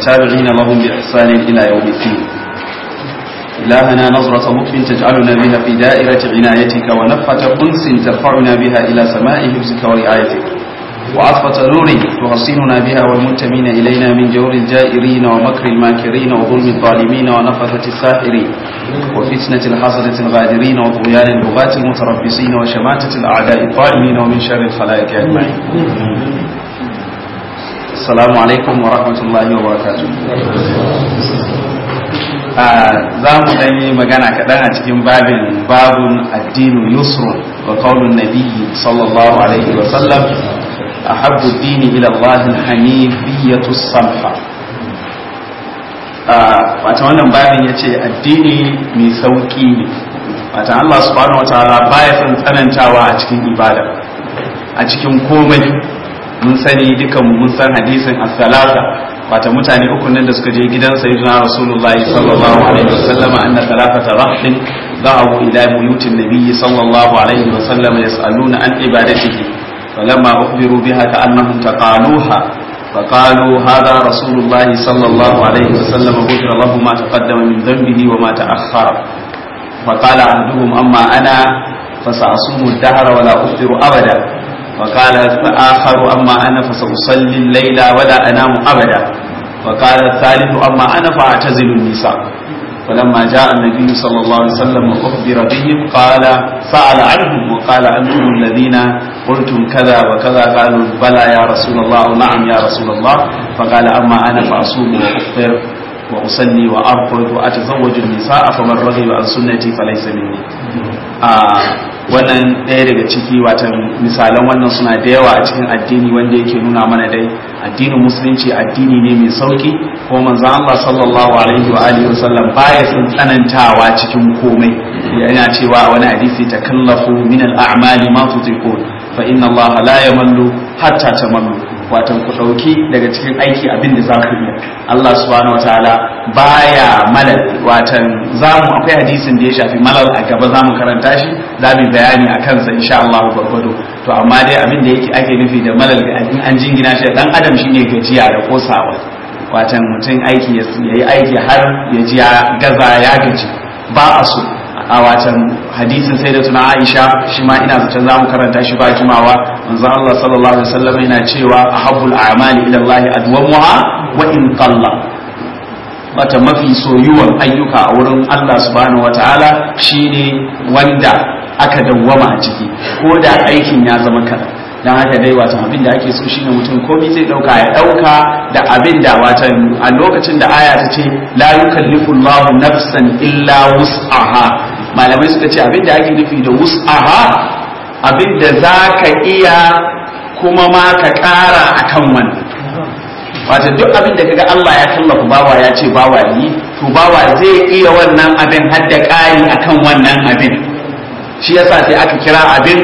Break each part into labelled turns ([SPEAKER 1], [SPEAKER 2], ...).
[SPEAKER 1] والتابعين لهم بإحسان إلى يوم الدين إلهنا نظرة لطف تجعلنا بها في دائرة عنايتك ونفة أنس ترفعنا بها إلى سماء حفظك ورعايتك وعطفة نور تحصننا بها والمنتمين إلينا من جور الجائرين ومكر الماكرين وظلم الظالمين ونفثة الساحرين وفتنة الحسدة الغادرين وطغيان البغاة المتربصين وشماتة الأعداء الطائمين ومن شر الخلائق أجمعين السلام عليكم ورحمة الله وبركاته za mu dan yi magana kaɗan a cikin babin babun addinu yusrun wa qaulun nabiyyi sallallahu alaihi wa sallam ahabbu dini ila Allah hanifiyatu samha wata wannan babin yace addini mai sauki ne wata Allah subhanahu wa ta'ala baya son tsanantawa a cikin ibada a cikin komai mun sani dukan mun san hadisin as-salata wata mutane uku nan da suka je gidan sayyidina rasulullah sallallahu alaihi wasallam anna thalathata rahtin da'u ila buyutin nabiy sallallahu alaihi wasallam yas'aluna an ibadatihi falamma ukhbiru biha ka'annahum taqaluha فقالوا هذا رسول الله صلى الله عليه وسلم غفر له ما تقدم من ذنبه وما تأخر فقال أحدهم أما أنا فسأصوم الدهر ولا أفطر أبدا وقال الآخر أما أنا فسأصلي الليل ولا أنام أبدا وقال الثالث أما أنا فأعتزل النساء فلما جاء النبي صلى الله عليه وسلم وأخبر بهم قال سأل عنهم وقال أنتم الذين قلتم كذا وكذا قالوا بلى يا رسول الله نعم يا رسول الله فقال أما أنا فأصوم وأفطر وأصلي وأرقد وأتزوج النساء فمن رغب عن سنتي فليس مني wannan ɗaya daga ciki watan misalan wannan suna da yawa a cikin addini wanda yake nuna mana dai addinin musulunci addini ne mai sauki ko manzo Allah sallallahu alaihi wa alihi wa sallam baya sun tsanantawa cikin komai yana cewa wani hadisi takallafu min al-a'mali ma tutiqun fa inna Allah la yamallu hatta tamallu watan ku dauki daga cikin aiki abin da za ku yi Allah subhanahu wataala baya malal watan zamu akwai hadisin da ya shafi malal a gaba zamu karanta shi zamu bayani a kansa insha Allah gwargwado to amma dai abin da yake ake nufi da malal in an jingina shi dan adam shine gajiya da kosawa watan mutum aiki ya yi aiki har ya ji ya gaza ya gaji ba a so a watan hadisin sai da tuna Aisha shi ma ina zaton zamu karanta shi ba jimawa manzo Allah sallallahu alaihi wasallam yana cewa ahabbul a'mali ila Allah adwamuha wa in qalla wata mafi soyuwan ayyuka a wurin Allah subhanahu wataala shine wanda aka dawwama a ciki ko da aikin ya zama kaza dan haka dai watan abin da ake so shine mutum komai zai dauka ya dauka da abin da watan a lokacin da aya ta ce la yukallifu Allahu nafsan illa wus'aha malamai suka ce abin da ake nufi da wus'aha abin da za ka iya kuma ma ka ƙara a kan wannan wata duk abin da kaga Allah ya tallafa bawa ya ce bawa yi to bawa zai iya wannan abin har da ƙari a kan wannan abin shi yasa sai aka kira abin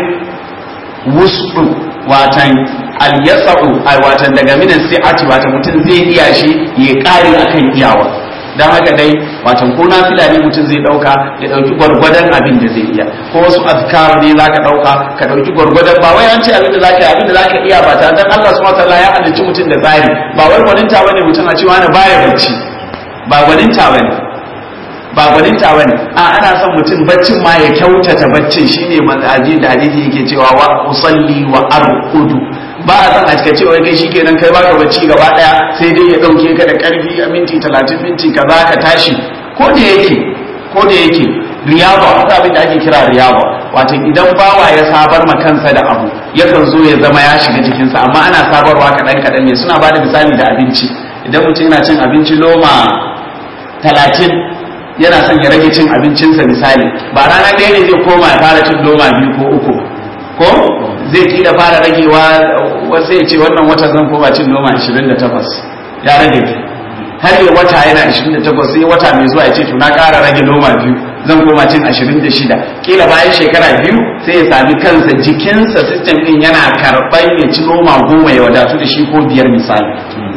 [SPEAKER 1] wus'u watan al-yasa'u watan daga minan si'ati watan mutum zai iya shi ya ƙari akan iyawa don haka dai watan ko na fila ne mutum zai dauka ya dauki gwargwadon abin da zai iya ko wasu azkar ne zaka dauka ka dauki gwargwadon ba wai an ce abin da zaka yi abin da zaka iya ba ta dan Allah subhanahu wataala ya halicci mutum da tsari ba wai gwaninta bane mutum a cewa na baya bacci ba gwaninta bane ba gwaninta bane a ana son mutum baccin ma ya kyautata baccin shine manhaji da hadisi yake cewa wa usalli wa arqudu ba a san a cika cewa kai shikenan kai baka bacci gaba daya sai dai ya dauke ka da karfi a minti 30 minti kaza ka tashi ko da yake ko da yake riyaba wata abin da ake kira riyaba wato idan bawa ya sabar ma kansa da abu yakan zo ya zama ya shiga jikinsa amma ana sabarwa kadan kadan ne suna bada misali da abinci idan mutum yana cin abinci loma talatin yana son ya rage cin abincinsa misali ba rana ɗaya ne zai koma ya fara cin loma biyu ko uku ko zai kila fara ragewa wasu ya ce wannan wata zan koma cin noma 28 ya rage har yi wata yana 28 sai wata mai zuwa ya ce to na ƙara rage noma biyu zan koma cin 26 kila bayan shekara biyu sai ya sami kansa jikinsa system din yana karɓar ya ci noma goma ya wadatu da shi ko biyar misali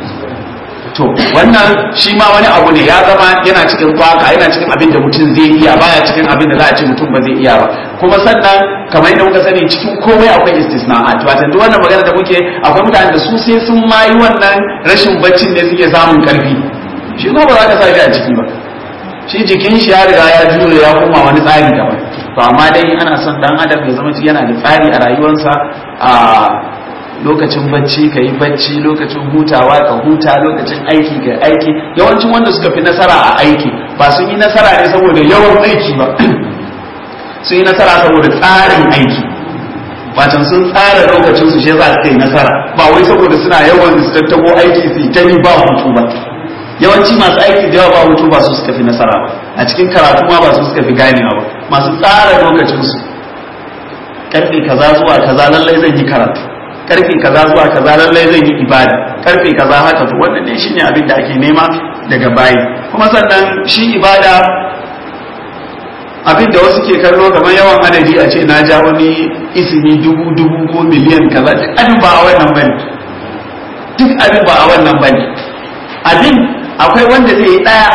[SPEAKER 1] to wannan shi ma wani abu ne ya zama yana cikin kwaka yana cikin abin da mutum zai iya baya cikin abin da za a ce mutum ba zai iya ba kuma sannan kamar yadda muka sani cikin komai akwai istisna'at wato duk wannan magana da muke akwai mutane da su sai sun mayi wannan rashin baccin ne suke samun karfi shi kuma ba za ka sa shi a ciki ba shi jikin shi ya riga ya jure ya koma wani tsari daban to amma dai ana son dan adam ya zama yana da tsari a rayuwarsa a lokacin bacci ka yi bacci lokacin hutawa ka huta lokacin aiki ka aiki yawancin wanda suka fi nasara a aiki ba sun yi nasara ne saboda yawan aiki ba sun yi nasara saboda tsarin aiki watan sun tsara lokacin su shi za su yi nasara ba wai saboda suna yawan su tattabo aiki su yi ta ni ba hutu ba yawanci masu aiki da yawa ba hutu ba su suka fi nasara ba a cikin karatu ma ba su suka fi ganewa ba masu tsara lokacin su karfe kaza zuwa kaza lallai zan yi karatu karfe kaza zuwa kaza lallai zan yi ibada karfe kaza haka to wannan ne shine abin da ake nema daga bayi kuma sannan shi ibada abin da wasu ke kallo kamar yawan adadi a ce na ja wani isimi dubu dubu ko miliyan kaza duk abin ba a wannan bane duk abin ba a wannan bane abin akwai wanda zai yi daya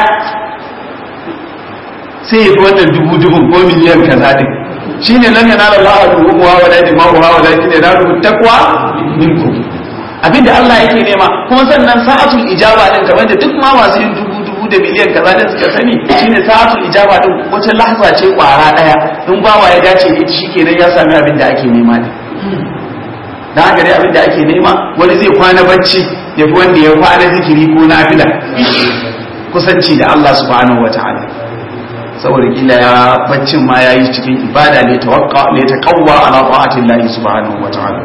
[SPEAKER 1] sai ya fi wannan dubu dubu ko miliyan kaza din shine lam yanala Allah ruhuha wa la dima'uha wa lakin yanalu taqwa minkum abinda Allah yake nema kuma sannan sa'atul ijaba din kamar da duk ma masu yin dubu dubu da miliyan kaza din suka sani shine sa'atul ijaba din wata lahza ce kwara daya in bawa ya dace ne shikenan ya sami abin da ake nema ne dan haka dai abin da ake nema wani zai kwana bacci ya fi wanda ya kwana zikiri ko nafila kusanci da Allah subhanahu wataala saboda kila ya baccin ma ya yi cikin ibada ne tawakka ne ta kawwa ala ta'atin lahi subhanahu wa ta'ala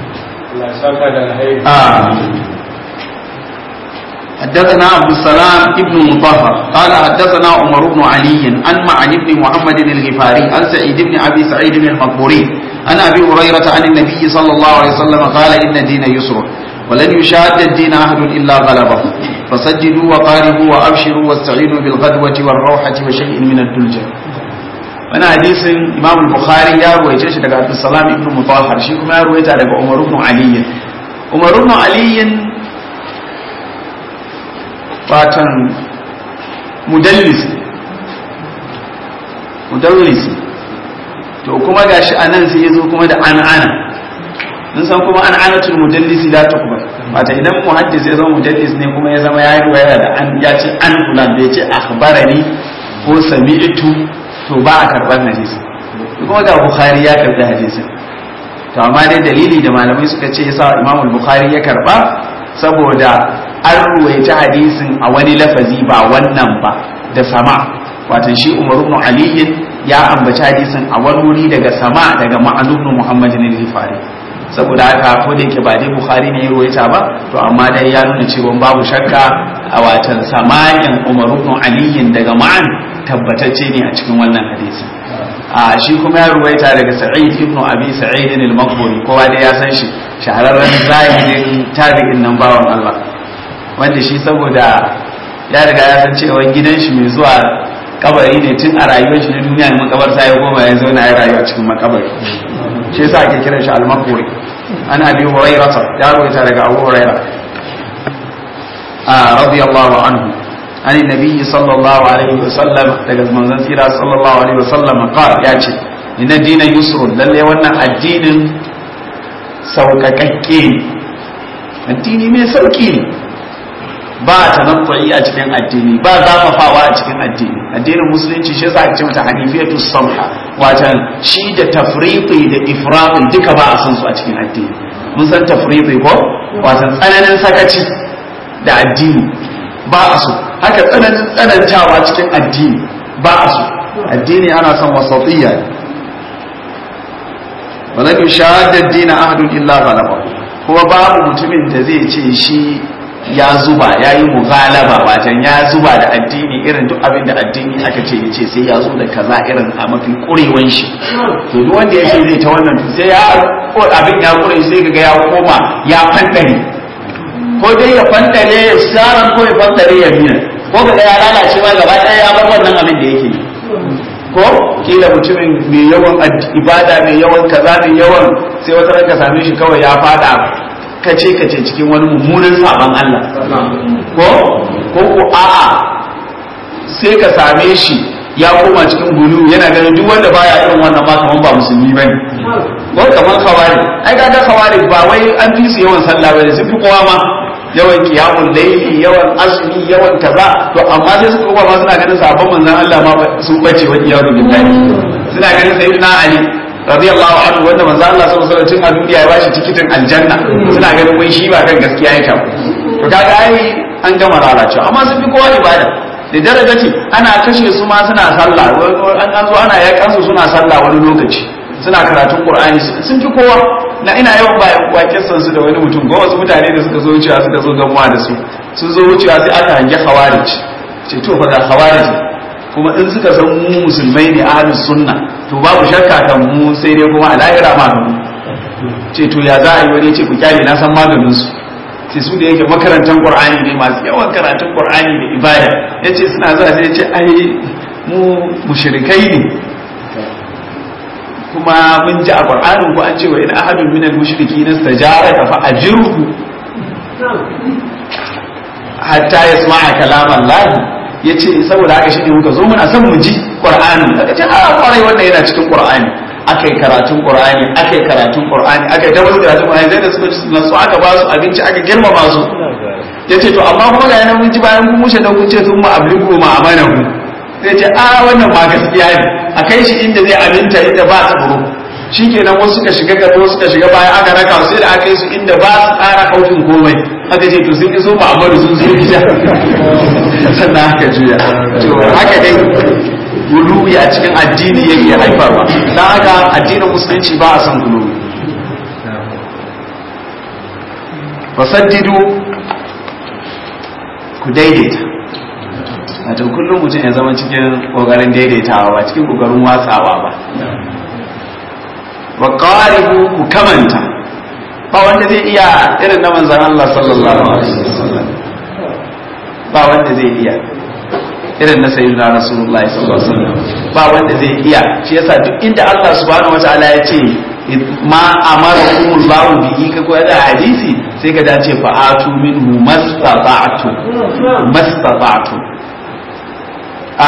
[SPEAKER 1] حدثنا عبد السلام ابن مطهر قال حدثنا عمر بن علي عن معن بن محمد الغفاري عن سعيد بن ابي سعيد المقبوري عن ابي هريره عن النبي صلى الله عليه وسلم قال ان الدين يسر ولن يشاد الدين احد الا غلبه فسجدوا وقاربوا وابشروا واستعينوا بالغدوه والروحه وشيء من الدلجه wani hadisin imam bukhari ya ruwaice shi daga abdussalam ibn mutahhar shi kuma ya ruwaita daga umar ibn ali umar ibn ali watan mudallis mudallis to kuma gashi anan sai yazo kuma da an'ana mun san kuma an'anatul mudallisi la tuqbal wata idan muhaddis ya zama mudallis ne kuma ya zama ya riwaya da an ya ce an fulan bai ce akhbarani ko sami'tu to ba a karban hadisi kuma ga bukhari ya karbi hadisin to amma dai dalili da malamai suka ce yasa imam bukhari ya karba saboda an ruwaita hadisin a wani lafazi ba wannan ba da sama watan shi umar ibn ali ya ambaci hadisin a wani wuri daga sama daga ma'an ibn muhammadin al-ghifari saboda haka ko da yake ba dai bukhari ne ya ruwaita ba to amma dai ya nuna cewa babu shakka a watan samanin umar ibn ali daga ma'an tabbatacce ne a cikin wannan hadisi a shi kuma ya ruwaita daga sa'id ibn abi sa'id al-maqburi kowa dai ya san shi shahararren zahirin tabi'in nan bawan Allah wanda shi saboda ya riga ya san cewa gidan shi mai zuwa kabari ne tun a rayuwar shi na duniya ne makabarta ya goma ya zauna ya rayu a cikin makabari shi yasa ake kiran shi al-maqburi an abi hurairah ya ruwaita daga abu hurairah a radiyallahu anhu عن النبي صلى الله عليه وسلم daga manzon sira sallallahu alaihi wasallam qala ya ce inna dina yusrun lalle wannan addinin sauƙaƙaƙƙe ne addini mai sauƙi ne ba tanaffu'i a cikin addini ba zafafawa a cikin addini addinin musulunci shi yasa ake ce mata hanifiyatu samha watan shi da tafriqi da ifraqi duka ba a san su a cikin addini mun san tafriqi ko watan tsananin sakaci da addini ba a so haka tsananin tsanantawa cikin addini ba a so addini ana son wasatiyya wala bi shahadar dina ahadun illa ghalaba kuma babu mutumin da zai ce shi ya zuba ya yi mughalaba wajen ya zuba da addini irin duk abin da addini aka ce yace sai ya zo da kaza irin a mafi kurewan shi to duk wanda ya ce zai ta wannan sai ya abin ya kure sai kaga ya koma ya fandare ko dai ya fandare ya sharan ko ya fandare ya biya ko ga ya lalace ma gaba ɗaya ya bar wannan abin da yake yi ko kila mutumin mai yawan ibada mai yawan kaza mai yawan sai wata ranka same shi kawai ya fada kace kace cikin wani mummunan saban Allah ko ko ko a'a sai ka same shi ya koma cikin gulu yana ganin duk wanda baya irin wannan ma kaman ba musulmi bane ko kaman khawari ai ga ga khawari ba wai an fi su yawan sallah bane su fi kowa ma yawan qiyamul layli yawan azumi yawan kaza to amma sai suka koma ma suna ganin sabon manzon Allah ma sun bace wa iyadu billahi suna ganin sayyidina ali radiyallahu anhu wanda manzo Allah sallallahu alaihi wasallam a duniya ya bashi tikitin aljanna suna ganin wai shi ba kan gaskiya yake to kaga ai an gama lalacewa amma sun fi kowa ibada da darajaci ana kashe su ma suna sallah an an zo ana yakan su suna sallah wani lokaci suna karatun qur'ani sun fi kowa na ina yawan ba waƙen san su da wani mutum ko wasu mutane da suka zo wucewa suka zo gamuwa da su sun zo wucewa sai aka hange khawarij ce to fa ga khawarij kuma in suka san mu musulmai ne ahlus sunna to babu shakka kan mu sai dai kuma a lahira ma mu ce to ya za a yi wani ce ku kyale na san maganin su sai su da yake makarantar qur'ani ne masu yawan karatun qur'ani da ibada yace suna zuwa sai yace ai mu mushrikai ne kuma mun ji a qur'anin ku an ce wa in ahadun minal mushrikin istajaraka fa ajirhu hatta yasma'a kalam Allah ya ce saboda haka shi ne muka zo muna son mu ji ƙwar'ani daga ce a ƙwarai wannan yana cikin ƙwar'ani aka yi karatun ƙwar'ani aka yi karatun ƙwar'ani aka yi tabbata karatun ƙwar'ani zai da suka ci nasu aka ba su abinci aka girmama su ya ce to amma kuma ga yana mun ji bayan kun mushe da kun ce sun ma abliku ma amana ku zai ce a wannan ma gaskiya ne a kai shi inda zai aminta inda ba tsaro shi kenan wasu suka shiga gaba wasu suka shiga baya aka raka sai da aka yi su inda ba su tsara kautin komai aka ce to sun iso ma'amaru sun zo gida sannan aka juya to haka dai guluwi a cikin addini yake haifarwa don haka addinin musulunci ba a son guluwi fasaddidu ku daidaita wato kullum mutum ya zama cikin kokarin daidaitawa ba cikin kokarin watsawa ba wa qaribu ku kamanta ba wanda zai iya irin na manzan Allah sallallahu alaihi wasallam ba wanda zai iya irin na sayyidina rasulullahi sallallahu alaihi wasallam ba wanda zai iya shi yasa duk inda Allah subhanahu wataala ya ce ma amarakum Allah bihi ka ko da hadisi sai ka dace fa atu minhu mastata'tu mastata'tu a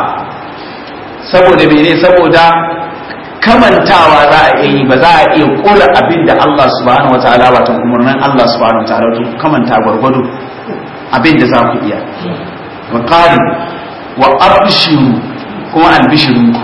[SPEAKER 1] saboda mene saboda kamantawa za a iya yi ba za a iya kula abin da Allah subhanahu wa ta'ala wato umarnin Allah subhanahu wa ta'ala to kamanta gwargwado abin da za ku iya wa qali wa abshiru kuma albishirunku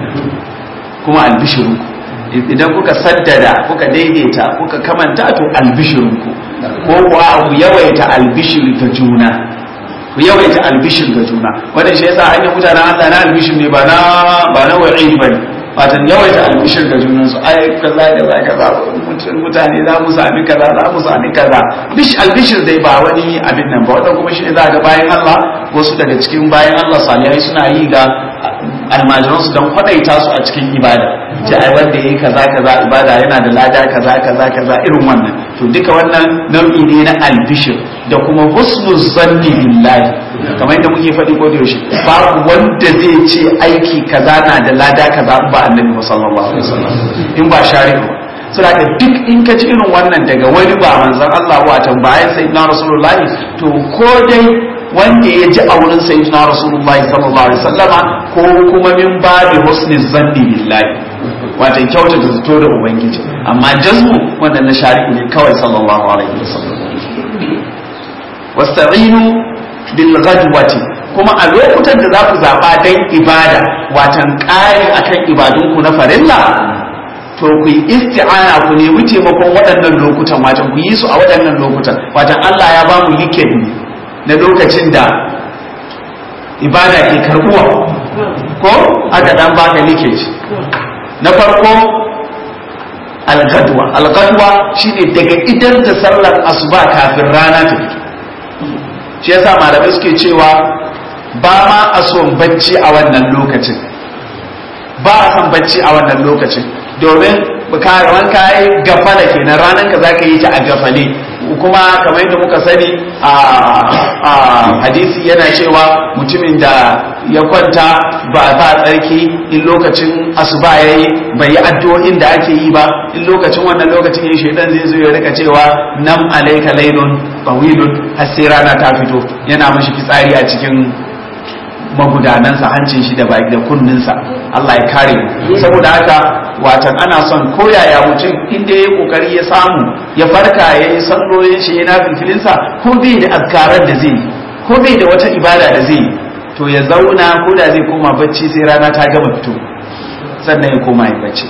[SPEAKER 1] kuma albishirunku idan kuka saddada kuka daidaita kuka kamanta to albishirunku ko kuwa ku yawaita albishir ga juna ku yawaita albishir ga juna wannan shi yasa hanyar mutanen Allah na albishir ne ba na ba na wa'id bane watan yawaita albishir ga junansu ai kaza kaza kaza mutane za mu sami kaza za mu sami kaza bish albishir dai ba wani abin nan ba wannan kuma shi ne za ga bayan Allah wasu daga cikin bayan Allah salihai suna yi ga almajiransu don kwadaita su a cikin ibada ce ai wanda yayi kaza kaza ibada yana da lada kaza kaza kaza irin wannan to duka wannan nau'i ne na albishir da kuma husnul zanni billahi kamar yadda muke faɗi ko da yaushe babu wanda zai ce aiki kaza na da lada kaza ba annabi sallallahu alaihi wasallam in ba shari'a saboda duk in ka ci irin wannan daga wani ba manzon Allah watan bayan sayyidina rasulullahi to ko dai wanda ya ji a wurin sayyidina rasulullahi sallallahu alaihi wasallama ko kuma min babi husni zanni billahi watan kyautata zato da ubangiji amma jazmu wannan na shari'u ne kawai sallallahu alaihi wasallam wasta'inu bil ghadwati kuma a lokutan da za ku zaba dan ibada watan ƙari akan ibadunku na farilla to ku yi isti'ana ku nemi taimakon waɗannan lokutan watan ku yi su a waɗannan lokutan watan Allah ya ba mu weekend ne na lokacin da ibada ke karbuwa ko aka dan baka leakage na farko algadwa algadwa shine daga idan da sallar asuba kafin rana ta fito shi yasa malamai suke cewa ba ma a son bacci a wannan lokacin ba a son bacci a wannan lokacin domin karawan kayi gafala kenan ranar ka zaka yi ta a gafale kuma kamar yadda muka sani a hadisi yana cewa mutumin da ya kwanta ba ba tsarki in lokacin asuba yayi bai yi addu'o'in da ake yi ba in lokacin wannan lokacin yin shaidan zai zo ya rika cewa nam alayka laylun tawilun har sai rana ta fito yana mashi fitsari a cikin magudanansa hancin shi da baki da kunninsa Allah ya kare saboda haka watan ana son koyaya mutum inda ya kokari ya samu ya farka ya yi sallolin shi yana filfilinsa ko bai da azkarar da zai ko bai da wata ibada da zai to ya zauna ko da zai koma bacci sai rana ta gama fito sannan ya koma ya bacci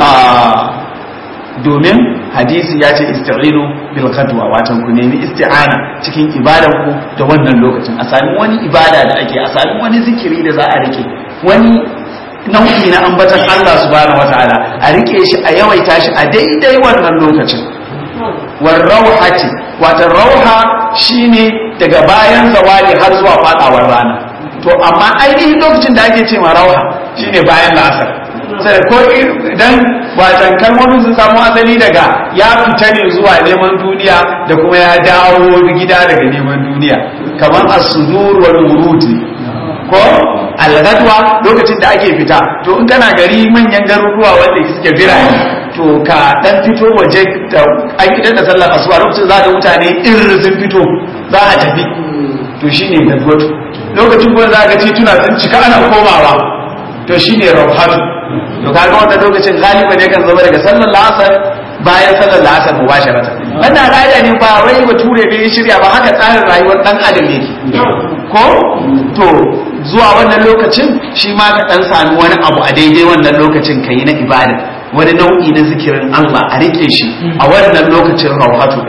[SPEAKER 1] domin hadisi ya ce isti'inu bil qadwa watan ku nemi isti'ana cikin ibadan ku da wannan lokacin a sami wani ibada da ake a sami wani zikiri da za a rike wani nau'i na ambatan Allah subhanahu wataala a rike shi a yawaita shi a daidai wannan lokacin war rauhati watan rauha shine daga bayan zawali har zuwa fadawar rana to amma ainihin lokacin da ake ce ma rauha shine bayan la'asar sai ko idan watan kalmomin sun samu asali daga ya fita ne zuwa neman duniya da kuma ya dawo gida daga neman duniya kamar as-sudur wal wurud ko al-gadwa lokacin da ake fita to in kana gari manyan garuruwa wanda suke birane to ka dan fito waje da an idan da sallar asuba lokacin za ga mutane irin sun fito za a tafi to shine gadwatu lokacin kuma za ga tituna sun cika ana komawa to shine rawhatu to kaga wannan lokacin galiba ne kan zama daga sallar la'asar bayan sallar la'asar mubasharatan wannan ra'ayi ne ba wai bature ne ya shirya ba haka tsarin rayuwar dan adam yake ko to zuwa wannan lokacin shi ma ka dan sami wani abu a daidai wannan lokacin kai na ibada wani nau'i na zikirin Allah a rike shi a wannan lokacin rawhatu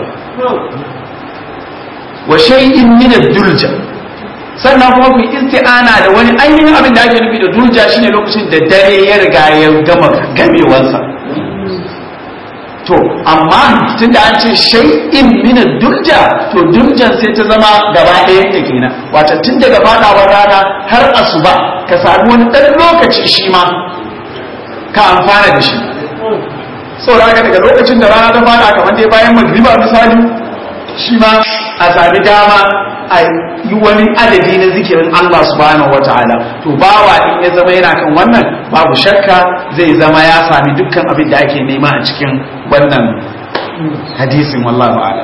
[SPEAKER 1] wa shay'in min ad-dulja sannan kuma ku isti'ana da wani ainihin abin da ake nufi da durja shine lokacin da dare ya riga ya gama gamewansa to amma tun da an ce shay'in min durja to durjan sai ta zama gaba ɗaya ta kenan wato tun daga fadawar rana har asuba ka sami wani ɗan lokaci shi ma ka amfana da shi saboda haka daga lokacin da rana ta fada kamar dai bayan magriba misali shi ma a sami dama a yi wani adadi na zikirin Allah subhanahu wa ta'ala to bawa in ya zama yana kan wannan babu shakka zai zama ya sami dukkan abin da ake nema a cikin wannan hadisin wallahu a'lam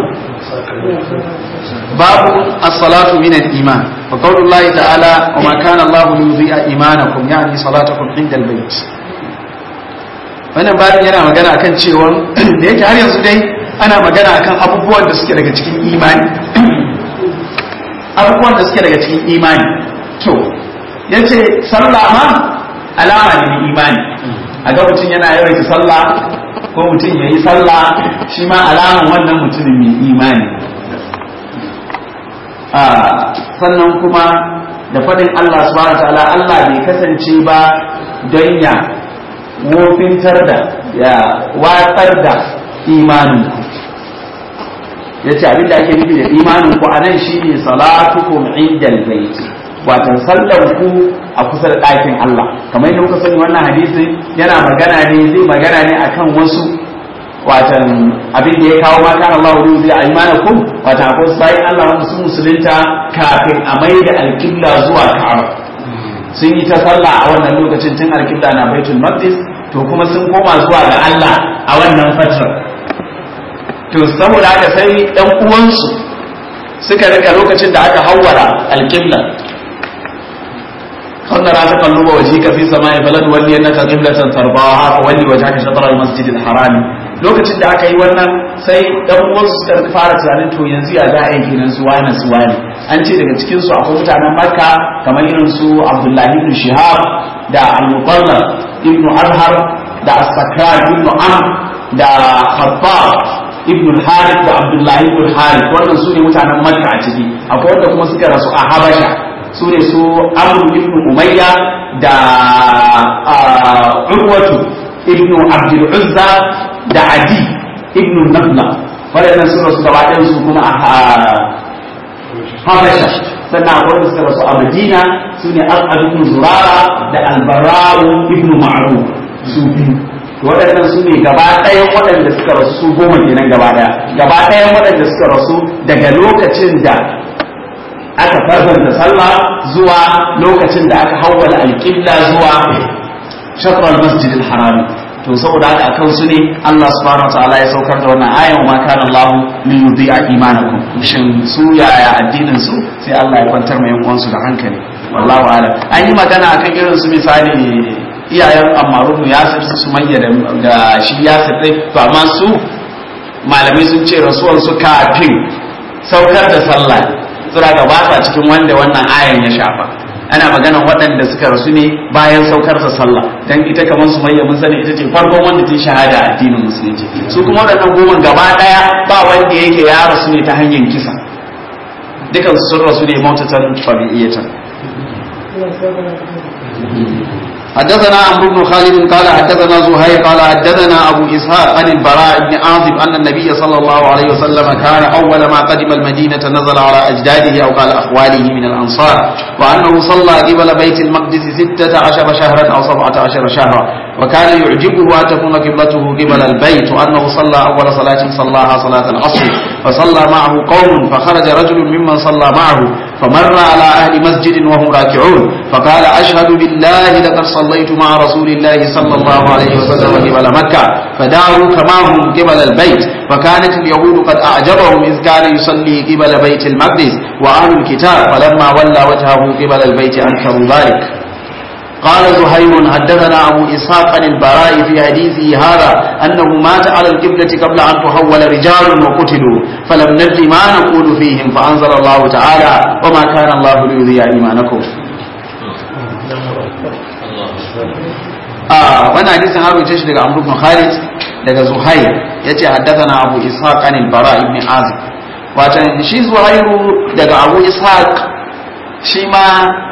[SPEAKER 1] babu as-salatu min al-iman wa qawlullahi ta'ala wa ma kana Allah liyudhi'a imanakum yani salatakum inda al-bayt wannan babin yana magana akan cewa da yake har yanzu dai ana magana akan abubuwan da suke daga cikin imani abubuwan da suke daga cikin imani to ya ce sallah ma alama ne na imani a ga mutum yana yawaita sallah ko mutum ya yi sallah shi ma alaman wannan mutumin mai imani sannan kuma da faɗin Allah subhanahu ta'ala Allah bai kasance ba don ya wofintar da ya watsar da imaninku ya ce abin da ake nufi da imanin ku a nan shine salatukum indal bait watan sallar ku a kusa da ɗakin Allah kamar yadda muka sani wannan hadisi yana magana ne zai magana ne akan wasu watan abin da ya kawo ma kan Allah wani zai aimanakum watan akwai sai Allah wanda sun musulunta kafin a mai da alƙibla zuwa Ka'aba sun yi ta sallah a wannan lokacin tun alƙibla na Baitul Maqdis to kuma sun koma zuwa ga Allah a wannan fatrar to saboda haka sai ɗan uwansu suka rika lokacin da aka hawara alƙibla wannan ra ta kalluba waje ka fi sama ya balad walli annaka qiblatan tarbaha walli wajhaka shatr al-masjid al-haram lokacin da aka yi wannan sai ɗan uwansu suka fara tunanin to yanzu ya za a yi gidan su wani su wani an ce daga cikin su akwai mutanen makka kamar irin su abdullahi ibn shihab da al-mutallab ibn azhar da as-sakran ibn am da khabbab ibn harith da abdullahi ibn harith wannan su ne mutanen makka a ciki akwai wanda kuma suka rasu a habasha su ne su amr ibn umayya da urwatu ibn abdul uzza da adi ibn nabla waɗannan su rasu gaba ɗayan su kuma a habasha sannan akwai wanda suka rasu a madina su ne as'ad ibn zurara da albarra'u ibn ma'ruf su biyu waɗannan su ne gaba ɗayan waɗanda suka rasu su goma kenan gaba ɗaya gaba ɗayan waɗanda suka rasu daga lokacin da aka farzanta sallah zuwa lokacin da aka hawwala alƙibla zuwa shatrar masjidil harami to saboda haka akan su ne Allah subhanahu wataala ya saukar da wannan ayan ma kana Allah li yudhi'a imanakum shin su yaya addinin su sai Allah ya kwantar mai yan su da hankali wallahu a'lam an yi magana akan irin su misali iyayen Ammaru ibn Yasir su Sumayya da shi Yasir dai to amma su malamai sun ce rasuwan su kafin saukar da sallah sura ga ba sa cikin wanda wannan ayan ya shafa ana maganan waɗanda suka rasu ne bayan saukar da sallah dan ita kamar su mayya mun sani ita ce farkon wanda ta shahada a addinin musulunci su kuma waɗannan goma gaba ɗaya ba wanda yake ya rasu ne ta hanyar kisa dukan sun rasu ne mautatan tabi'iyatan
[SPEAKER 2] حدثنا عمرو بن خالد قال حدثنا زهير قال حدثنا ابو اسحاق عن البراء بن عازب ان النبي صلى الله عليه وسلم كان اول ما قدم المدينه نزل على اجداده او قال اخواله من الانصار وانه صلى قبل بيت المقدس ستة عشر شهرا او سبعة عشر شهرا وكان يعجبه ان تكون قبلته قبل البيت وانه صلى اول صلاة صلاها صلاة العصر فصلى معه قوم فخرج رجل ممن صلى معه فمر على اهل مسجد وهم راكعون فقال اشهد بالله لقد صليت مع رسول الله صلى الله عليه وسلم قبل مكة فداروا كما هم قبل البيت وكانت اليهود قد أعجبهم إذ كان يصلي قبل بيت المقدس وأهل الكتاب فلما ولى وجهه قبل البيت أنكروا ذلك قال زهير حدثنا أبو إسحاق عن البراء في حديثه هذا أنه مات على القبلة قبل أن تحول رجال وقتلوا فلم ندر ما نقول فيهم فأنزل الله تعالى وما كان الله ليضيع إيمانكم a wannan hadisin an rubuce shi daga Amr ibn Khalid daga Zuhair yace haddathana Abu Ishaq an al-Bara ibn Azib watan shi Zuhairu daga Abu Ishaq shi ma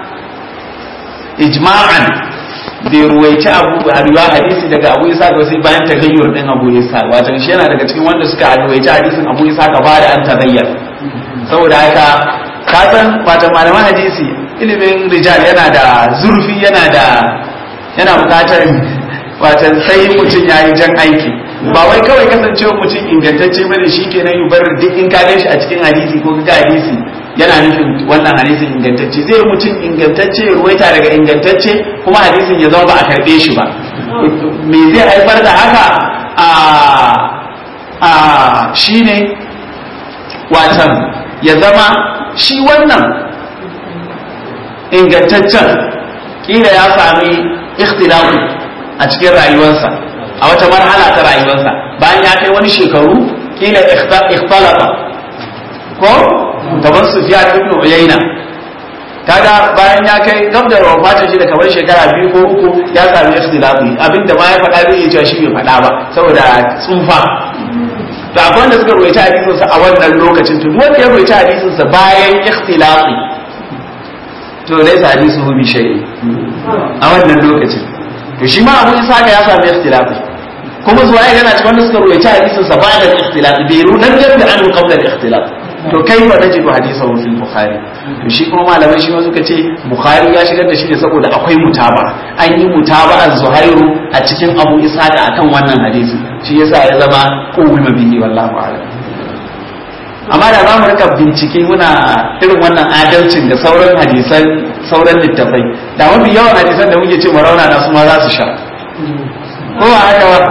[SPEAKER 2] ijma'an bai ruwaici abu riwa hadisi daga Abu Ishaq ba sai bayan tagayyur din Abu Ishaq watan shi yana daga cikin wanda suka ruwaici hadisin Abu Ishaq ba da an tagayyar saboda haka ka san watan malaman hadisi ilimin rijal yana da zurfi yana da yana bukatar watan sai mutum ya yi jan aiki ba wai kawai kasancewa mutum ingantacce bane shi kenan yi bar duk in ka shi a cikin hadisi ko ga hadisi yana nufin wannan hadisin ingantacce zai mutum ingantacce ruwaita daga ingantacce kuma hadisin ya zama ba a karbe shi ba me zai haifar da haka a a shine watan ya zama shi wannan ingantaccen kila ya sami ikhtilafu a cikin rayuwarsa a wata marhala ta rayuwarsa bayan ya kai wani shekaru kila ikhtalata ko gaban Sufyan ibn Uyayna kaga bayan ya kai gab da wafatin shi da kamar shekara biyu ko uku ya sami ikhtilafi abinda ma ya faɗa zai iya cewa shi bai faɗa ba saboda tsufa da akwai wanda suka ruwaita hadisin sa a wannan lokacin to wanda ya ruwaita hadisin sa bayan ikhtilafi to laysa hadisuhu bi shay'in a wannan lokacin to shi ma abu isa ya sami ikhtilafi kuma zuwa yana cikin wanda suka ruwaita hadisin sa bayan ikhtilafi bai runan da an qabla al-ikhtilaf to kai fa najidu hadisahu fil bukhari to shi kuma malamai shi ma suka ce bukhari ya shigar da shi ne saboda akwai mutaba an yi mutaba az-zuhairu a cikin abu isa da akan wannan hadisi shi yasa ya zama qawma bihi wallahu a'lam amma da za mu rika bincike muna irin wannan adalcin da sauran hadisan sauran littafai da mafi yawan hadisan da muke ce rauna na su ma za su sha ko ba haka ba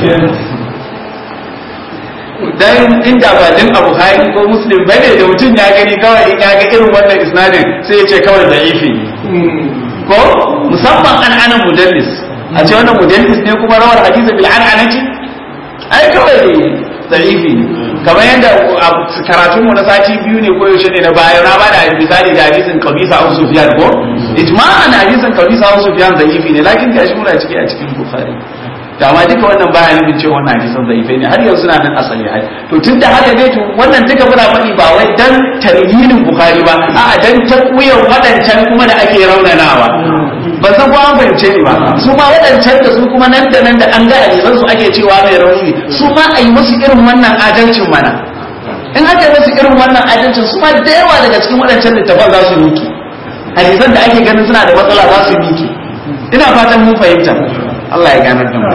[SPEAKER 2] dan inda ba din abu hari ko muslim bane da mutum ya gani kawai in ya ga irin wannan isnadin sai ya ce kawai da'ifi ko musamman an ana mudallis a ce wannan mudallis ne kuma rawar hadisi bil an'anati ai kawai da'ifi ne kamar yadda karatunmu na sati biyu ne ko yaushe ne na baya na bada misali da hadisin kabisa abu sufyan ko ijma'an hadisin kabisa abu sufyan da'ifi ne lakin gashi muna ciki a cikin bukhari da ma duka wannan baya nufin cewa wannan hadisan zaifai ne har yanzu na nan asali hai to tun da haka ne to wannan duka muna faɗi ba wai dan tarhinin bukhari ba a'a dan takwiyan waɗancan kuma da ake raunanawa ba san ko an fahimce ni ba su ma waɗancan da su kuma nan da nan da an ga hadisan su ake cewa mai rauni su ma a yi musu irin wannan adalcin mana in aka yi musu irin wannan adalcin su ma da yawa daga cikin waɗancan littafan za su miki hadisan da ake ganin suna da matsala za su miki ina fatan mun fahimta Allah ya ganar da mu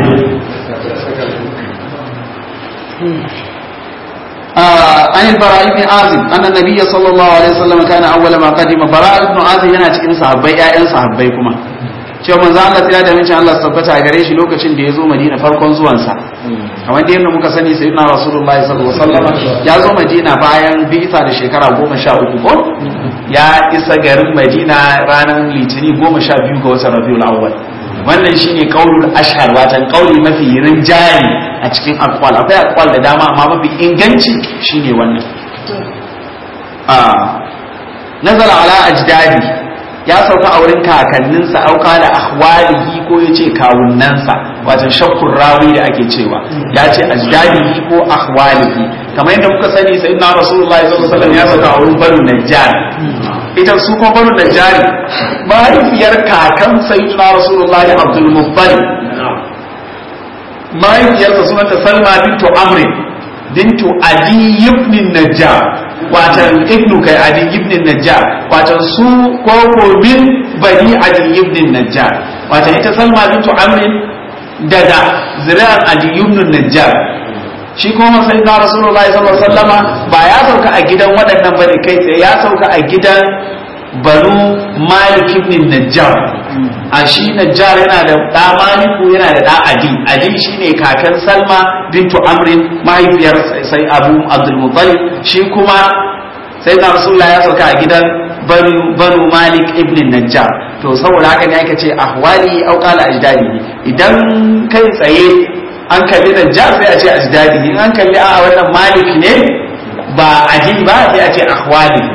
[SPEAKER 2] عن البراء بن عازب أن النبي صلى الله عليه وسلم كان أول ما قدم براء بن عازب yana cikin sahabbai ƴaƴan sahabbai kuma
[SPEAKER 1] cewa manzo Allah ya da mincin Allah tabbata gare shi lokacin da ya zo Madina farkon zuwansa kamar da yadda muka sani sayyidina Rasulullahi sallallahu alaihi wasallam ya zo Madina bayan bi'ita da shekara goma sha uku ko ya isa garin Madina ranar Litini goma sha biyu ga watan Rabiul Awwal wannan shine qaulul ashhar watan qauli mafi rinjaye a cikin aqwal akwai aqwal da dama amma mafi inganci shine wannan a nazala ala ajdadi ya sauka a wurin kakanninsa auka da ahwalihi ko ya ce kawunansa wato shakkun rawi da ake cewa ya ce ajdadihi ko ahwalihi kamar yadda muka sani sai na rasulullahi sallallahu alaihi wasallam ya sauka a wurin banu najjar ita su kuma banu najjar mahaifiyar kakan sayyidina rasulullahi abdul muttalib mahaifiyarsa sunanta salma bintu amrin bintu adi ibn najjar watan ibnu kai adi ibn najjar watan su koko min bani adi ibn najjar watan ita salma bintu amrin daga zuri'ar adi ibn najjar shi kuma sai na rasulullahi sallallahu alaihi wasallama ba ya sauka a gidan waɗannan bane kai tsaye ya sauka a gidan banu malik ibn najjar a shi najjar yana da ɗa maliku yana da ɗa adi adi shine kakan salma bintu amrin mahaifiyar sai abu abdul muttalib shi kuma sai na rasulullah ya sauka a gidan banu malik ibn najjar to saboda haka ne aka ce ahwali au qala ajdadi idan kai tsaye an kalli najjar sai a ce ajdadi in an kalli a wannan malik ne ba adi ba sai a ce ahwali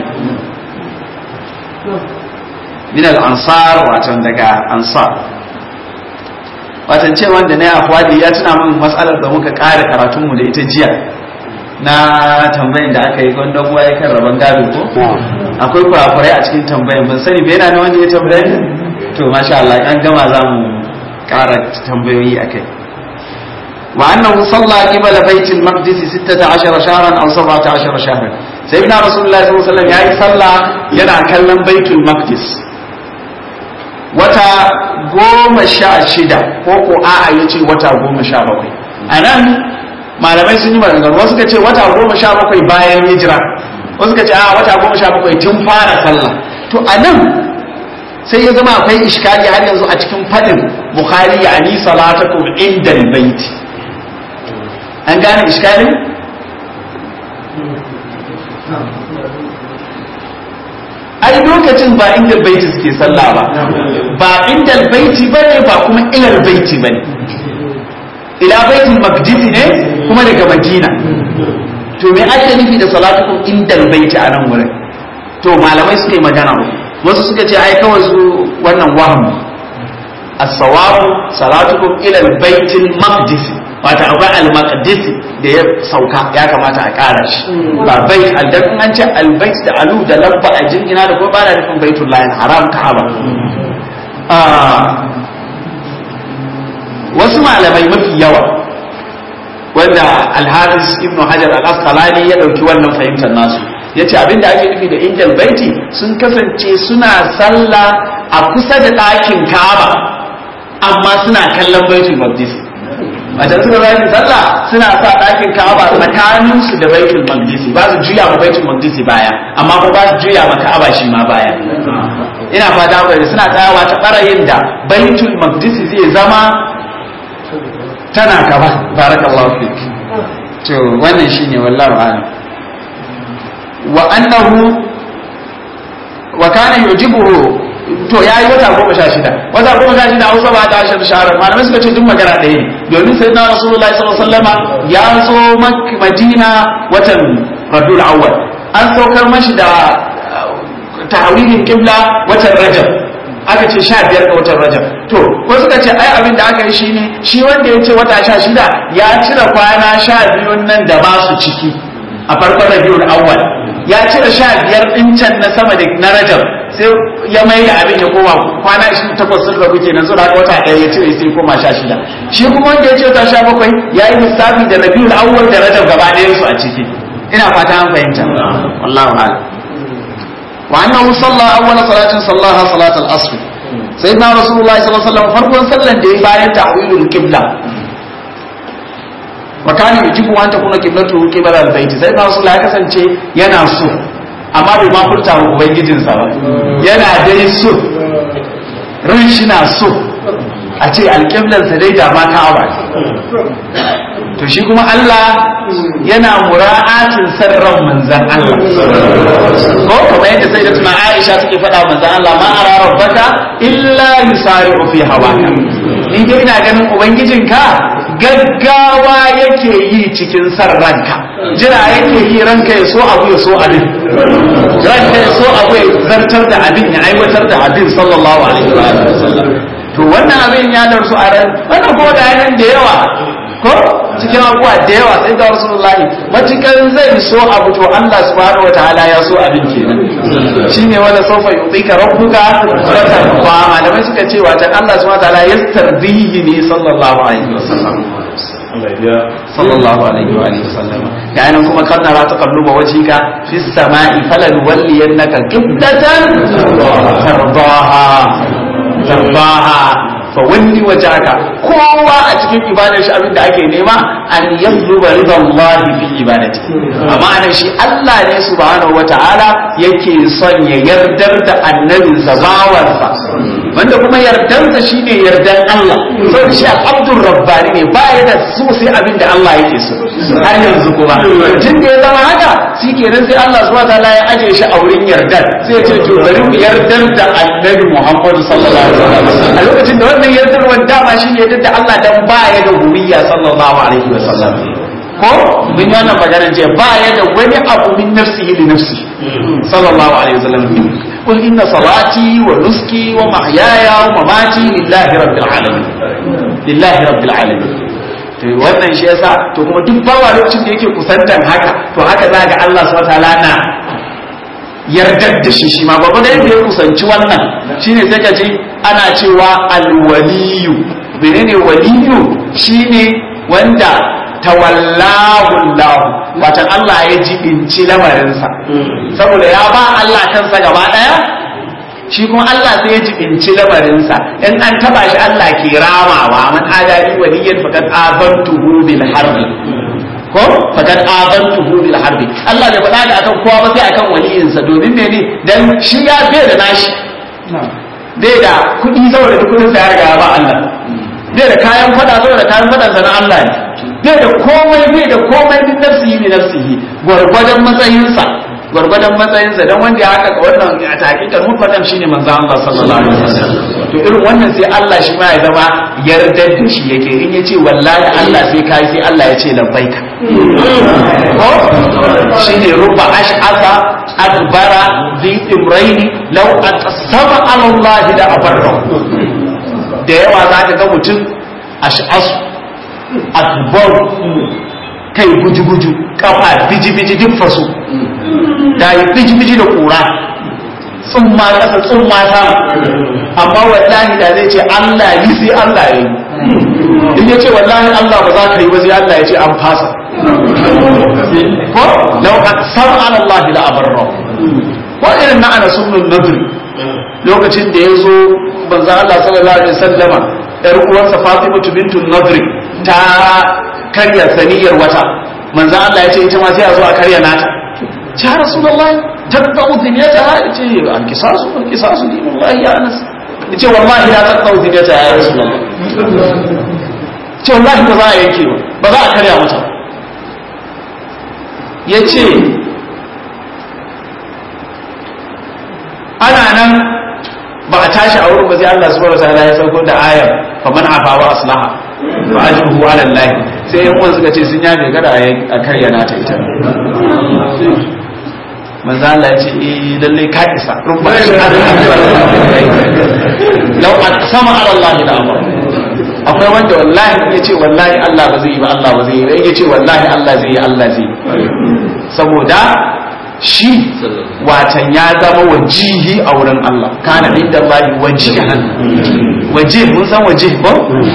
[SPEAKER 1] min al-ansar watan daga ansar watan ce wanda na akwadi ya tuna min matsalar da muka kare karatunmu da ita jiya na tambayin da aka yi gwanda kuwa ya kan rabon gado ko akwai kurakurai a cikin tambayin ban sani bai yana na wanda ya tambaye ni to masha Allah an gama za mu kara tambayoyi akai wa annahu salla qibala baitil maqdis 16 shahran aw 17 shahran sayyidina rasulullahi sallallahu alaihi wasallam yayi sallah yana kallon baitul maqdis wata goma sha shida ko ko a'a ya ce wata goma sha bakwai a nan malamai sun yi maganganu wasu ka ce wata goma sha bakwai bayan hijira wasu ka ce a wata goma sha bakwai tun fara sallah to a nan sai ya zama akwai iskali har yanzu a cikin fadin bukhari ya ani salatakum inda baiti an gane iskalin ai lokacin ba inda baiti suke sallah ba ba inda baiti bane ba kuma ilal baiti bane ila baitul maqdis ne kuma daga madina to me ake nufi da salatukum inda baiti a nan wurin to malamai suka yi magana wasu suka ce ai kawai su wannan waham as-sawabu salatukum ila baitul maqdis wata akwai al-maqdis da ya sauka ya kamata a ƙara shi ba bai aldan an ce al-bait da alu da labba a jingina da kuma ba da nufin baitul lahin haram ka'aba wasu malamai mafi yawa wanda al-hafiz ibnu hajar al-asqalani ya dauki wannan fahimtar nasu yace abin da ake nufi da injil baiti sun kasance suna sallah a kusa da ɗakin ka'aba amma suna kallon baitul maqdis a can suka zai sallah suna sa ɗakin ka'aba tsakanin su da baitul maqdis ba su juya ma baitul maqdis baya amma ko ba su juya ma ka'aba shi ma baya ina fata ku suna tsayawa ta ɓarayin da baitul maqdis zai zama tana gaba barakallahu fik to wannan shine wallahi a'lam wa annahu wa kana yujibuhu to yayi wata goma sha shida wata goma sha shida hausa ba ta ashar shahara malamai suka ce duk magana ɗaya ne domin sai na rasulullahi sallallahu alaihi wasallama ya zo madina watan rabiul awwal an saukar mashi da tahawilin qibla watan rajab aka ce sha biyar ga watan rajab to wasu ka ce ai abin da aka yi shine shi wanda ya ce wata sha shida ya cire kwana sha biyun nan da ba su ciki a farkon rabiul awwal ya cire sha biyar ɗin can na sama da na rajab sai ya mai da abin ya koma kwana 28 sun rabu kenan zuwa wata ɗaya ya cire sai koma sha shida shi kuma wanda ya ce wata sha bakwai ya yi lissafi da rabiul awwal da rajab gaba ɗayan su a ciki ina fata an fahimta wallahu a'lam wa annahu salla awwala salatin sallaha salatul asr sayyidina rasulullahi sallallahu alaihi wasallam farkon sallan da ya bayan ta'wilul qibla wa kana yujibu an takuna qiblatu qibla al-bayt sai na rasul ya kasance yana so amma bai ma furta wa ubangijin sa ba yana dai so ran shi na so a ce alƙiblarsa dai da ma ka'aba to shi kuma Allah yana mura'atin sarran manzan Allah ko kamar yadda sai da tuna Aisha take faɗa manzan Allah ma ara rabbaka illa yusari'u fi hawaka ni dai ina ganin ubangijinka gaggawa yake yi cikin san ranka jira yake yi ranka ya so abu ya so abin ranka ya so abu ya zartar da abin ya aiwatar da abin sallallahu alaihi wa sallam to wannan abin ya darsu a ran wannan ko da yanan da yawa ko cikin abubuwa da yawa sai da rasulullahi matukan zai so abu to Allah subhanahu wataala ya so abin kenan shine wala sawfa yutika rabbuka fatarfa malamai suka ce wata Allah subhanahu wataala yastardihi ne sallallahu alaihi wasallam sallallahu alaihi wa alihi wasallam da anan kuma kan nara ta kalluba wajhika fis sama'i falan walliyannaka qiblatan tardaha tardaha fa wani wajaka kowa a cikin ibadar shi abin da ake nema an yatluba ridallahi fi ibadati amma anan shi Allah ne subhanahu wataala yake son ya yardar da annabinsa bawansa wanda kuma yardansa shine yardan Allah saboda shi al-abdur rabbani ne ba ya da so sai abin da Allah yake so har yanzu kuma tun da ya zama haka shi kenan sai Allah subhanahu wataala ya aje shi a wurin yardar sai ya ce to bari mu yardar da annabi Muhammad sallallahu alaihi wasallam a lokacin da wannan yardarwar dama shi ne yadda Allah dan baya da huriya sallallahu alaihi wasallam ko mun yi wannan maganar jiya baya da wani abu min nafsihi li nafsi sallallahu alaihi wasallam قل إن صلاتي ونسكي ومحياي ومماتي لله رب العالمين لله رب العالمين to wannan shi yasa to kuma duk bawa lokacin da yake kusantan haka to haka za ga Allah subhanahu wataala na yardar da shi shi ma babu da yadda ya kusanci wannan shine sai ka ji ana cewa alwaliyu menene waliyu shine wanda tawallahu Allah wata Allah ya jibinci lamarinsa saboda ya ba Allah kansa gaba daya shi kuma Allah sai ya jibinci lamarinsa in an taba shi Allah ke ramawa man adali waliyan faqad abantuhu bil harbi ko faqad abantuhu bil harbi Allah bai faɗa da akan kowa ba sai akan waliyinsa domin mene dan shi ya bai da nashi bai da kuɗi saboda kudin sa ya riga ba Allah bai da kayan fada saboda kayan fadansa na Allah ne bai da komai bai da komai din nafsihi ne nafsihi gwargwadon matsayinsa gwargwadon matsayinsa dan wanda ya haka wannan a tahqiqan mufadam shine manzo Allah sallallahu alaihi wasallam to irin wannan sai Allah shi ma ya zama yardar da shi yake in yace wallahi Allah sai kai sai Allah ya ce labbaika ko shine rubba ash'asa adbara zi imraini law aqsama ala Allah da abarra da yawa zaka ga mutum ash'asu akbar kai buju-buju kafa biji-biji duk faso da yi biji-biji da kura tsumma kasa tsumma sama amma wallahi da zai ce Allah yi sai Allah yi in ya ce wallahi Allah ba za ka yi ba sai Allah ya ce an fasa ko lau aksar an Allah da abarra ko irin na ana sunnun nadri lokacin da ya zo banza Allah sallallahu alaihi wasallama yar uwarsa Fatimatu bintu Nadri ta karya saniyar wata manzan Allah ya ce ita ma sai a zo a karya nata ya rasulullahi taqta'u diniyata ha ce an kisasu an kisasu dinullahi ya anas yace wallahi la taqta'u diniyata ya rasulullahi ce wallahi ba za a yanke ba ba za a karya mata yace ana nan ba a tashi a wurin ba sai Allah subhanahu wa ta'ala ya sauko da ayar faman afa wa aslaha fa ajruhu ala Allah sai yan uwan suka ce sun yafe kada a karyana ta ita manzo Allah ya ce eh lalle ka isa rubba shi law aqsama ala Allah la amara akwai wanda wallahi ya ce wallahi Allah ba zai yi ba Allah ba zai yi ba ya ce wallahi Allah zai yi Allah zai saboda shi watan ya zama wajihi a wurin Allah kana inda Allah wajihan wajih mun san wajih ba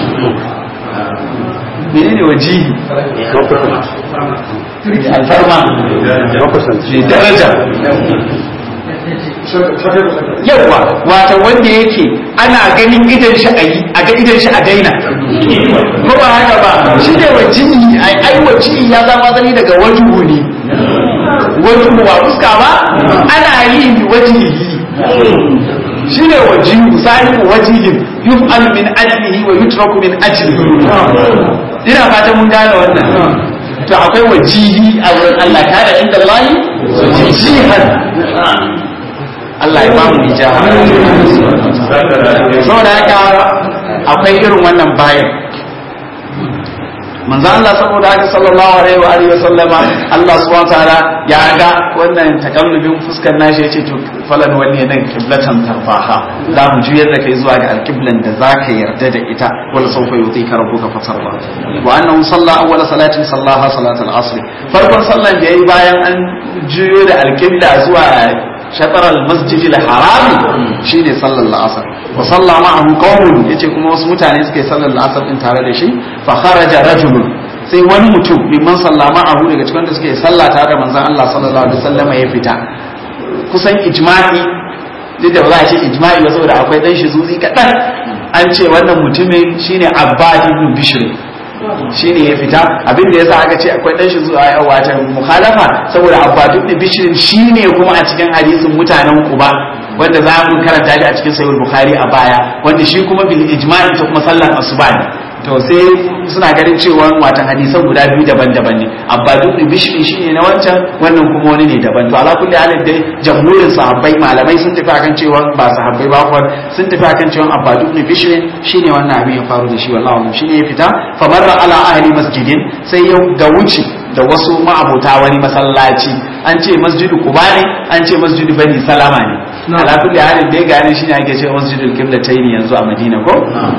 [SPEAKER 1] menene wajihi alfarma ne daraja yawa wata wanda yake ana ganin idan shi a yi a ga idan shi a daina ko ba haka ba shi ne wajihi ai ai wajihi ya zama zani daga wajuhu ne wajuhu ba fuska ba ana yi wajihi shine wajihu sahibu wajihin yuf'alu min ajlihi wa yutraku min ajlihi ina fatan mun gane wannan to akwai wajihi a wurin Allah kada inda Allah wajihan Allah ya ba mu ijaha saboda haka akwai irin wannan bayan manzo Allah saboda haka sallallahu alaihi wa alihi wa sallama Allah subhanahu wa ta'ala ya ga wannan takallubin fuskar nashi yace to falan wani nan kiblatan tarfaha za mu juyar da kai zuwa ga alqiblan da zaka yarda da ita wala sawfa yutika rabbuka fatarda wa annahu salla awwal salatin sallaha salatul asr farkon sallan da yayi bayan an juyo da alqibla zuwa shatar al-masjid al-haram shine sallar al-asr wa salla ma'ahu qawmun yace kuma wasu mutane suka yi sallar al-asr din tare da shi fa kharaja rajulun sai wani mutum mimman salla ma'ahu daga cikin da suke sallah tare da manzon Allah sallallahu alaihi wasallam ya fita kusan ijma'i duk da ba za a ce ijma'i ba saboda akwai dan shi zuzi kadan an ce wannan mutumin shine Abbad ibn Bishr shine ya fita abin da yasa aka ce akwai dan shi zuwa watan mukhalafa saboda abbadu ibn bishr shine kuma a cikin hadisin mutanen kuba wanda za mu karanta shi a cikin sahih bukhari a baya wanda shi kuma bil ijma'i ta kuma sallar asuba ne to sai suna ganin cewa watan hadisan guda biyu daban-daban ne abbadu ibn bishr shine na wancan wannan kuma wani ne daban to ala kulli halin dai jamhurin sahabbai malamai sun tafi akan cewa ba sahabbai ba kuwa sun tafi akan cewa abbadu ibn bishr shine wannan abin ya faru da shi wallahi shine ya fita fa marra ala ahli masjidin sai ya ga wuce da wasu ma'abota wani masallaci an ce masjidu kuba ne an ce masjidu bani salama ne ala kulli halin dai gane shine ake cewa masjidul qiblatayn yanzu a madina ko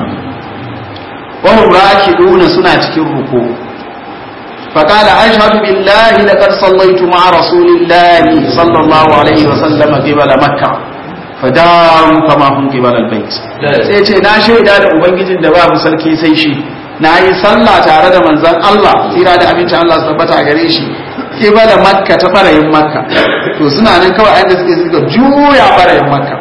[SPEAKER 1] وهم راكعون سنة كركو فقال أشهد بالله لقد صليت مع رسول الله صلى الله عليه وسلم قبل مكة فداروا كما هم قبل البيت sai ce na shaida da ubangijin da babu sarki sai shi na yi sallah tare da manzon Allah tsira da abincin Allah su tabbata gare shi kibala makka ta farayin makka to suna nan kawai inda suke suka juya farayin makka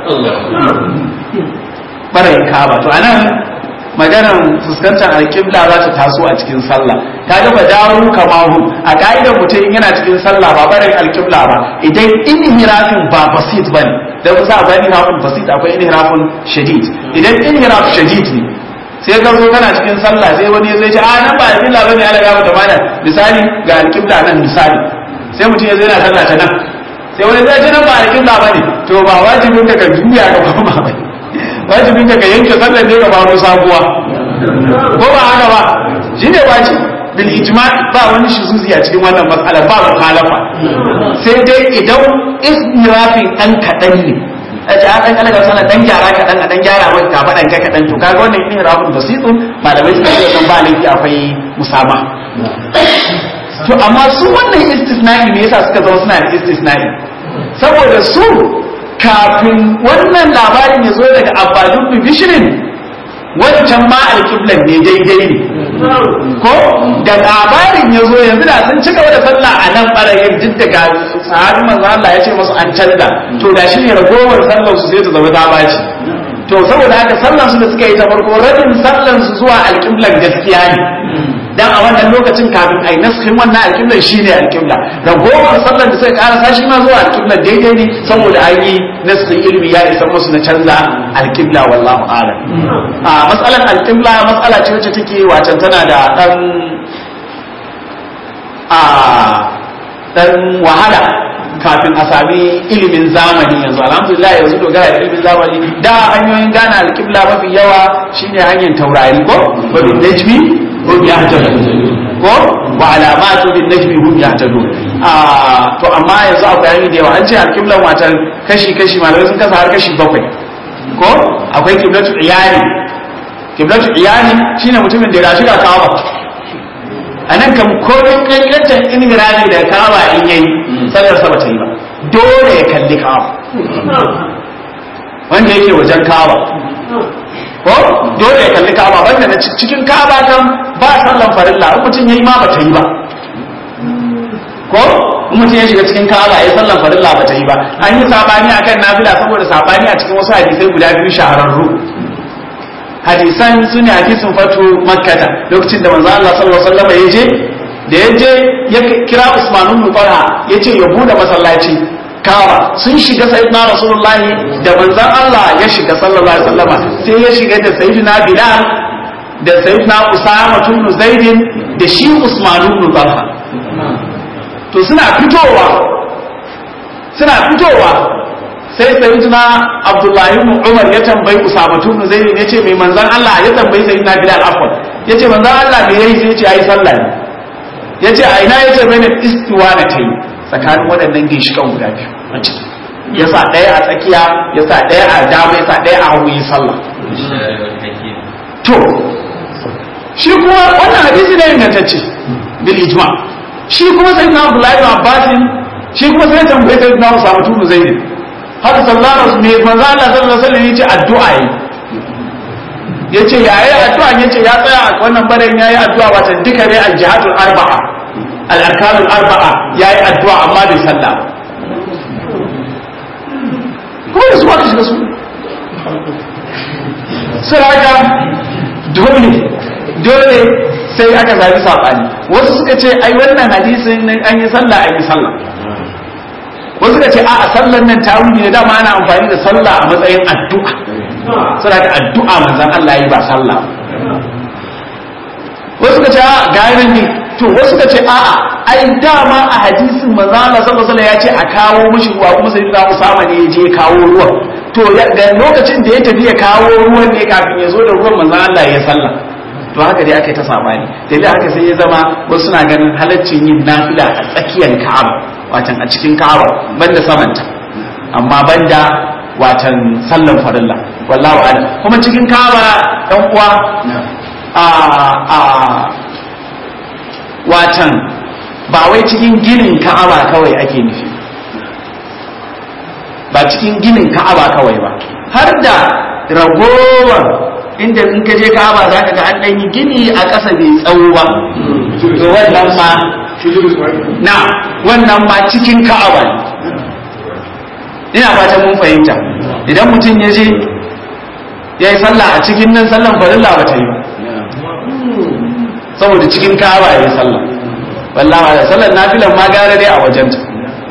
[SPEAKER 1] farayin kaba to anan maganar fuskantar alƙibla za ta taso a cikin sallah ta ga daru kamahu a ka'idar mutum yana cikin sallah ba barin alƙibla ba idan inhirafin ba basit bane da kusa akwai inhirafin basit akwai inhirafin shadid idan inhiraf shadid ne sai ka zo kana cikin sallah sai wani zai ce a nan ba alƙibla bane ala gaba da mana misali ga alƙibla nan misali sai mutum ya zo yana sallah ta nan sai wani zai ce nan ba alƙibla bane to ba wajibin ka ka juya ga ba bane wajibin ka yanke sallar ne ga baro sabuwa ko ba haka ba shi ne wajibi bil ijma ba wani shuzuzi a cikin wannan matsala ba mukhalafa sai dai idan israfin dan kadan ne a ce a dan kalaga sana dan gyara kadan a dan gyara maka ka fadan ka kadan to kaga wannan israfin basitun malamai suka ce kan ba laifi akwai musama to amma su wannan istisna'i ne yasa suka zama suna da istisna'i saboda su kafin wannan labarin ya zo daga abbadun bishirin wancan ma alƙiblan ne daidai ne ko da labarin ya zo yanzu da sun ci gaba da sallah a nan ɓarayin duk daga sahabi manzo Allah ya ce masu an canza to da shi ne ragowar sallar su sai ta zama dabaci to saboda haka sallar su da suka yi ta farko rabin sallar su zuwa alƙiblan gaskiya ne dan a wannan lokacin kafin ai naskin wannan alƙiblar shine alƙibla ragowar sallar da suka karasa shi ma zuwa alƙiblar daidai ne saboda an yi naskin ilmi ya isa musu na canza alƙibla wallahu a'lam a matsalar alƙibla matsala ce wacce take wacan tana da dan a dan wahala kafin a sami ilimin zamani yanzu alhamdulillah yanzu dogara da ilimin zamani da hanyoyin gane alƙibla mafi yawa shine hanyar taurari ko babin najmi hum yahtadun ko wa alamatu bin najmi hum yahtadun ah to amma yanzu akwai hanyoyi da yawa an ce alqiblan watan kashi kashi malamai sun kasa har kashi bakwai ko akwai qiblatu iyali qiblatu iyali shine mutumin da ya rashi da kawa anan kam komai kankantan inhiraji da kawa in yayi sallar sa bata yi ba dole ya kalli kawa wanda yake wajen kawa ko dole ya kalli ka'aba banda na cikin ka'aba kan ba sallan farilla in mutum yayi ma bata yi ba ko in mutum ya shiga cikin ka'aba yayi sallan farilla bata yi ba an yi sabani akan nafila saboda sabani a cikin wasu hadisai guda biyu shahararru hadisan su ne hadisin fatu makkata lokacin da manzo Allah sallallahu alaihi wasallam ya je da ya je ya kira Usman ibn Talha ya ce ya bude masallaci
[SPEAKER 2] kawa sun shiga sayyidina rasulullahi da manzon Allah ya shiga sallallahu alaihi wasallama sai ya shiga da sayyidina bilal da sayyidina usama ibn zaidin da shi usman ibn talha to suna fitowa suna fitowa sai sayyidina abdullahi ibn umar ya tambayi usama ibn zaidin yace mai manzon Allah ya tambayi sayyidina bilal afwan yace manzon Allah me yayi sai yace yayi sallah ne yace a ina yace bane istiwa da kai tsakanin waɗannan ginshikan guda biyu a ciki ya sa ɗaya a tsakiya ya sa ɗaya a dama ya sa ɗaya a hagu yi sallah to shi kuma wannan hadisi ne ingantacce bil ijma shi kuma sai na Abdullahi ibn Abbas shi kuma sai tambaye sai na Usama ibn Zaid haka sallallahu alaihi wasallam manzo Allah sallallahu alaihi wasallam yace addu'a yi yace yayi addu'a yace ya tsaya a wannan barin yayi addu'a wata duka ne al-jihadul arba'a al-arkanul arba'a yayi addu'a amma bai sallah kuma da su aka shiga su saraka dole dole sai aka zabi sabani wasu suka ce ai wannan hadisin nan an yi sallah an yi sallah wasu suka ce a a sallan nan tawili ne dama ana amfani da sallah a matsayin addu'a saraka addu'a manzon Allah yi ba sallah wasu suka ce a ga ne to wasu suka ce a'a ai dama a hadisin manzo Allah sallallahu alaihi ya ce a kawo mishi ruwa kuma sai da Usama ne ya je kawo ruwan to da lokacin da ya tafi ya kawo ruwan ne kafin ya zo da ruwan manzo Allah ya sallah to haka dai aka yi ta sabani da haka sai ya zama wasu suna ganin halaccin yin nafila a tsakiyar Ka'aba watan a cikin Ka'aba banda samanta amma banda watan sallan farilla wallahu a'lam kuma cikin Ka'aba dan uwa a a watan ba wai cikin ginin ka'aba kawai ake nufi ba cikin ginin ka'aba kawai ba har da ragowar inda in ka je ka'aba za ka ga an ɗan yi gini a ƙasa bai tsawo ba to wannan ma na wannan ma cikin ka'aba ne ina fatan mun fahimta idan mutum ya je ya yi sallah a cikin nan sallan farilla ba ta yi ba saboda cikin ka'aba ya yi sallah wallahi da sallar nafilan ma gara dai a wajen ta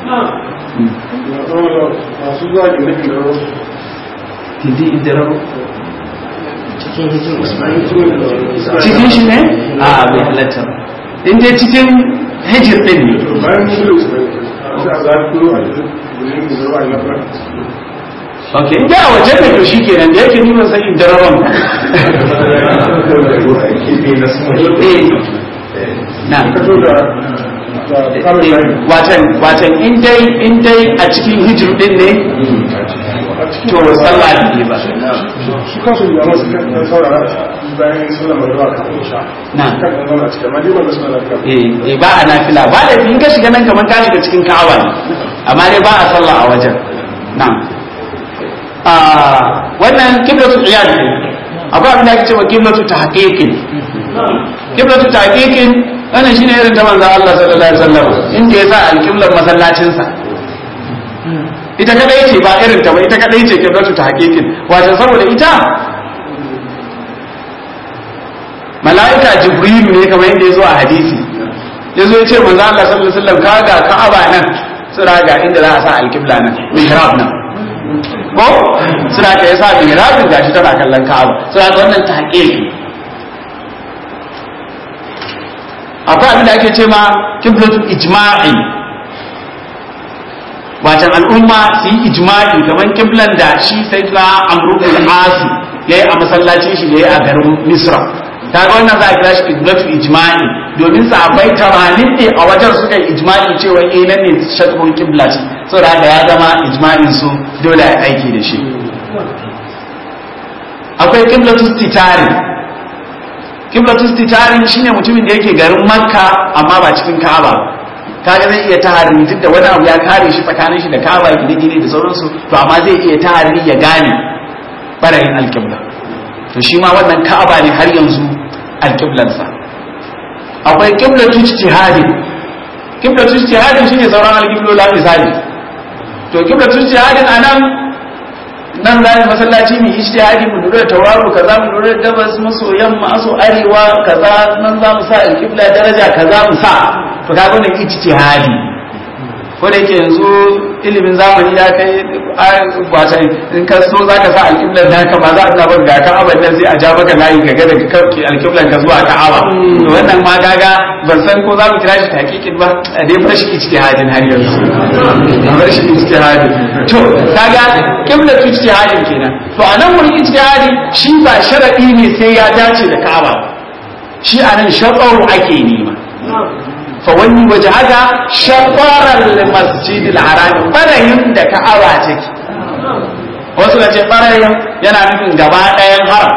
[SPEAKER 3] masu zuwa gine da rasu
[SPEAKER 2] tindi idararo
[SPEAKER 3] cikin hijin
[SPEAKER 2] cikin shi ne a bai halatta ba in dai cikin hijir din ne
[SPEAKER 3] bayan musulun sai a zafi a gudun da ruwa ya fara
[SPEAKER 2] ok in dai a wajen da to shi kenan da yake nuna sai idararon eh na
[SPEAKER 3] fito da kamun layi
[SPEAKER 2] watan watan in dai in dai a cikin hijir din ne to sallah ne ba
[SPEAKER 3] su kansu da masu kan saurara bayan sallar magana kafin sha
[SPEAKER 2] Na.
[SPEAKER 3] kan kan zauna cikin amma dai wanda suna lafiya
[SPEAKER 2] eh eh, ba a nafila ba da in ka shiga nan kamar ka shiga cikin ka'aba ne amma dai ba a sallah a wajen na'am ah wannan kiblatu iyad ne akwai abin da ake cewa kiblatu tahqiqin kiblatu tahqiqin wannan shine irin ta manzon Allah sallallahu alaihi wasallam inda ya sa alqiblan masallacin sa ita kadai ce ba irin ta ba ita kadai ce kiblatu tahqiqin wato saboda ita mala'ika jibrilu ne kamar yadda ya zo a hadisi ya zo ya ce manzo Allah sallallahu alaihi wasallam kaga ka'aba nan sura ga inda za a sa alqibla nan mihrab nan ko sura ka yasa mihrabin gashi tana kallon ka'aba sura ga wannan tahqiq akwai abin da ake ce ma kiblatu ijma'i watan al'umma su yi ijma'i kamar kiblan da shi sai na amru bin asi yayi a masallacin shi da yayi a garin misra kaga wannan za a kira shi kiblatu ijma'i domin sahabbai tamanin ne a wajen suka yi ijma'i cewa eh nan ne shatrul kibla ce saboda haka ya zama ijma'in su dole a aiki da shi akwai kiblatu titari kiblatu titari shine mutumin da yake garin makka amma ba cikin ka'aba ba kaga zai iya tahari duk da wani abu ya kare shi tsakanin shi da ka'aba gine-gine da sauransu to amma zai iya tahari ya gane barayin alkibla to shi ma wannan ka'aba ne har yanzu alƙiblansa akwai ƙiblatu ijtihadin ƙiblatu ijtihadin shine sauran alƙiblola misali to ƙiblatu ijtihadin anan nan za mu masallaci mu ijtihadi mu lura da tawaru kaza mu lura da gabas maso yamma maso arewa kaza nan za mu sa alƙibla daraja kaza mu sa to kaga wannan ijtihadi ko da yake yanzu ilimin zamani ya kai wata in ka so za ka sa alƙiblar da haka ma za a bar ga ka'abar nan sai a ja maka layi ka ga daga kauke alƙiblar ka zuwa ka'aba to wannan ma gaga ban san ko za mu kira shi hakikin ba a dai bar shi ijtihadin har yanzu bar shi ijtihadin to kaga qiblar ijtihadin kenan to a nan wurin ijtihadi shi ba sharadi ne sai ya dace da ka'aba shi a nan shaɗaru ake nema fawani waje haka shafarar masjidil harami ɓarayin da ka'aba take wasu ka ce ɓarayin yana nufin gaba ɗayan haram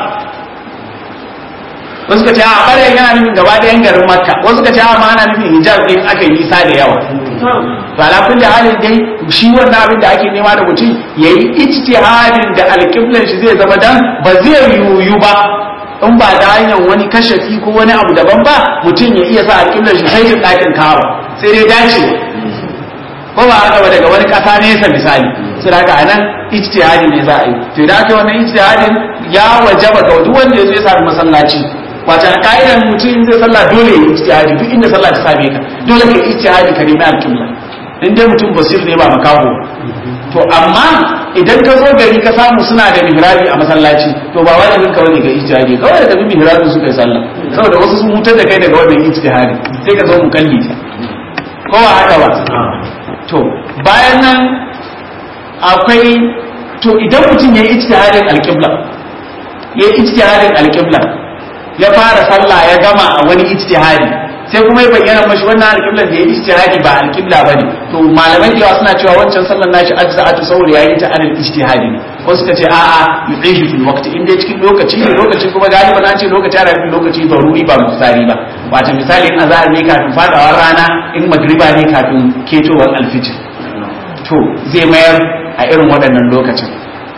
[SPEAKER 2] wasu ka ce a ɓarayin yana nufin gaba ɗayan garin makka wasu ka ce a ma ana nufin hijab ɗin aka yi nisa da yawa to ala kulli halin dai shi wannan abin da ake nema da mutum yayi ijtihadin da alƙiblar shi zai zama dan ba zai yuyu ba in ba da hanyar wani kashafi ko wani abu daban ba mutum ya iya sa alƙiblar shi sai jin ɗakin kawo sai dai dace ko ba haka ba daga wani ƙasa nesa misali su da haka nan ijtihadi ne za a yi to idan aka yi wannan ijtihadin ya wajaba ga duk wanda ya zo ya sami masallaci wata ka'idan mutum in zai sallah dole ya ijtihadi duk inda sallah ta same ka dole ka ijtihadi ka nemi alƙibla in dai mutum basir ne ba makaho to amma idan ka zo gari ka samu suna da mihrabi a masallaci to ba wajibin ka bane ga ijtihadi kawai da tafi mihrabin su kai sallah saboda wasu sun hutar da kai daga wannan ijtihadi sai ka zo mu kalli ko ba haka ba to bayan nan akwai to idan mutum ya yi ijtihadin alqibla ya yi ijtihadin alqibla ya fara sallah ya gama a wani ijtihadi sai kuma ya bayyana mashi wannan alƙiblar da ya ijtihadi ba alƙibla bane to malamai da yawa suna cewa wancan sallar nashi ajza'atu saboda yayi ta alal ijtihadi ne wasu suka ce a'a yuqihi fil waqti inda cikin lokaci ne lokaci kuma galiban an ce lokaci ana nufin lokaci daruri ba muftari ba wato misali in azhar ne kafin fadawar rana in magriba ne kafin ketowar alfijir to zai mayar a irin waɗannan lokacin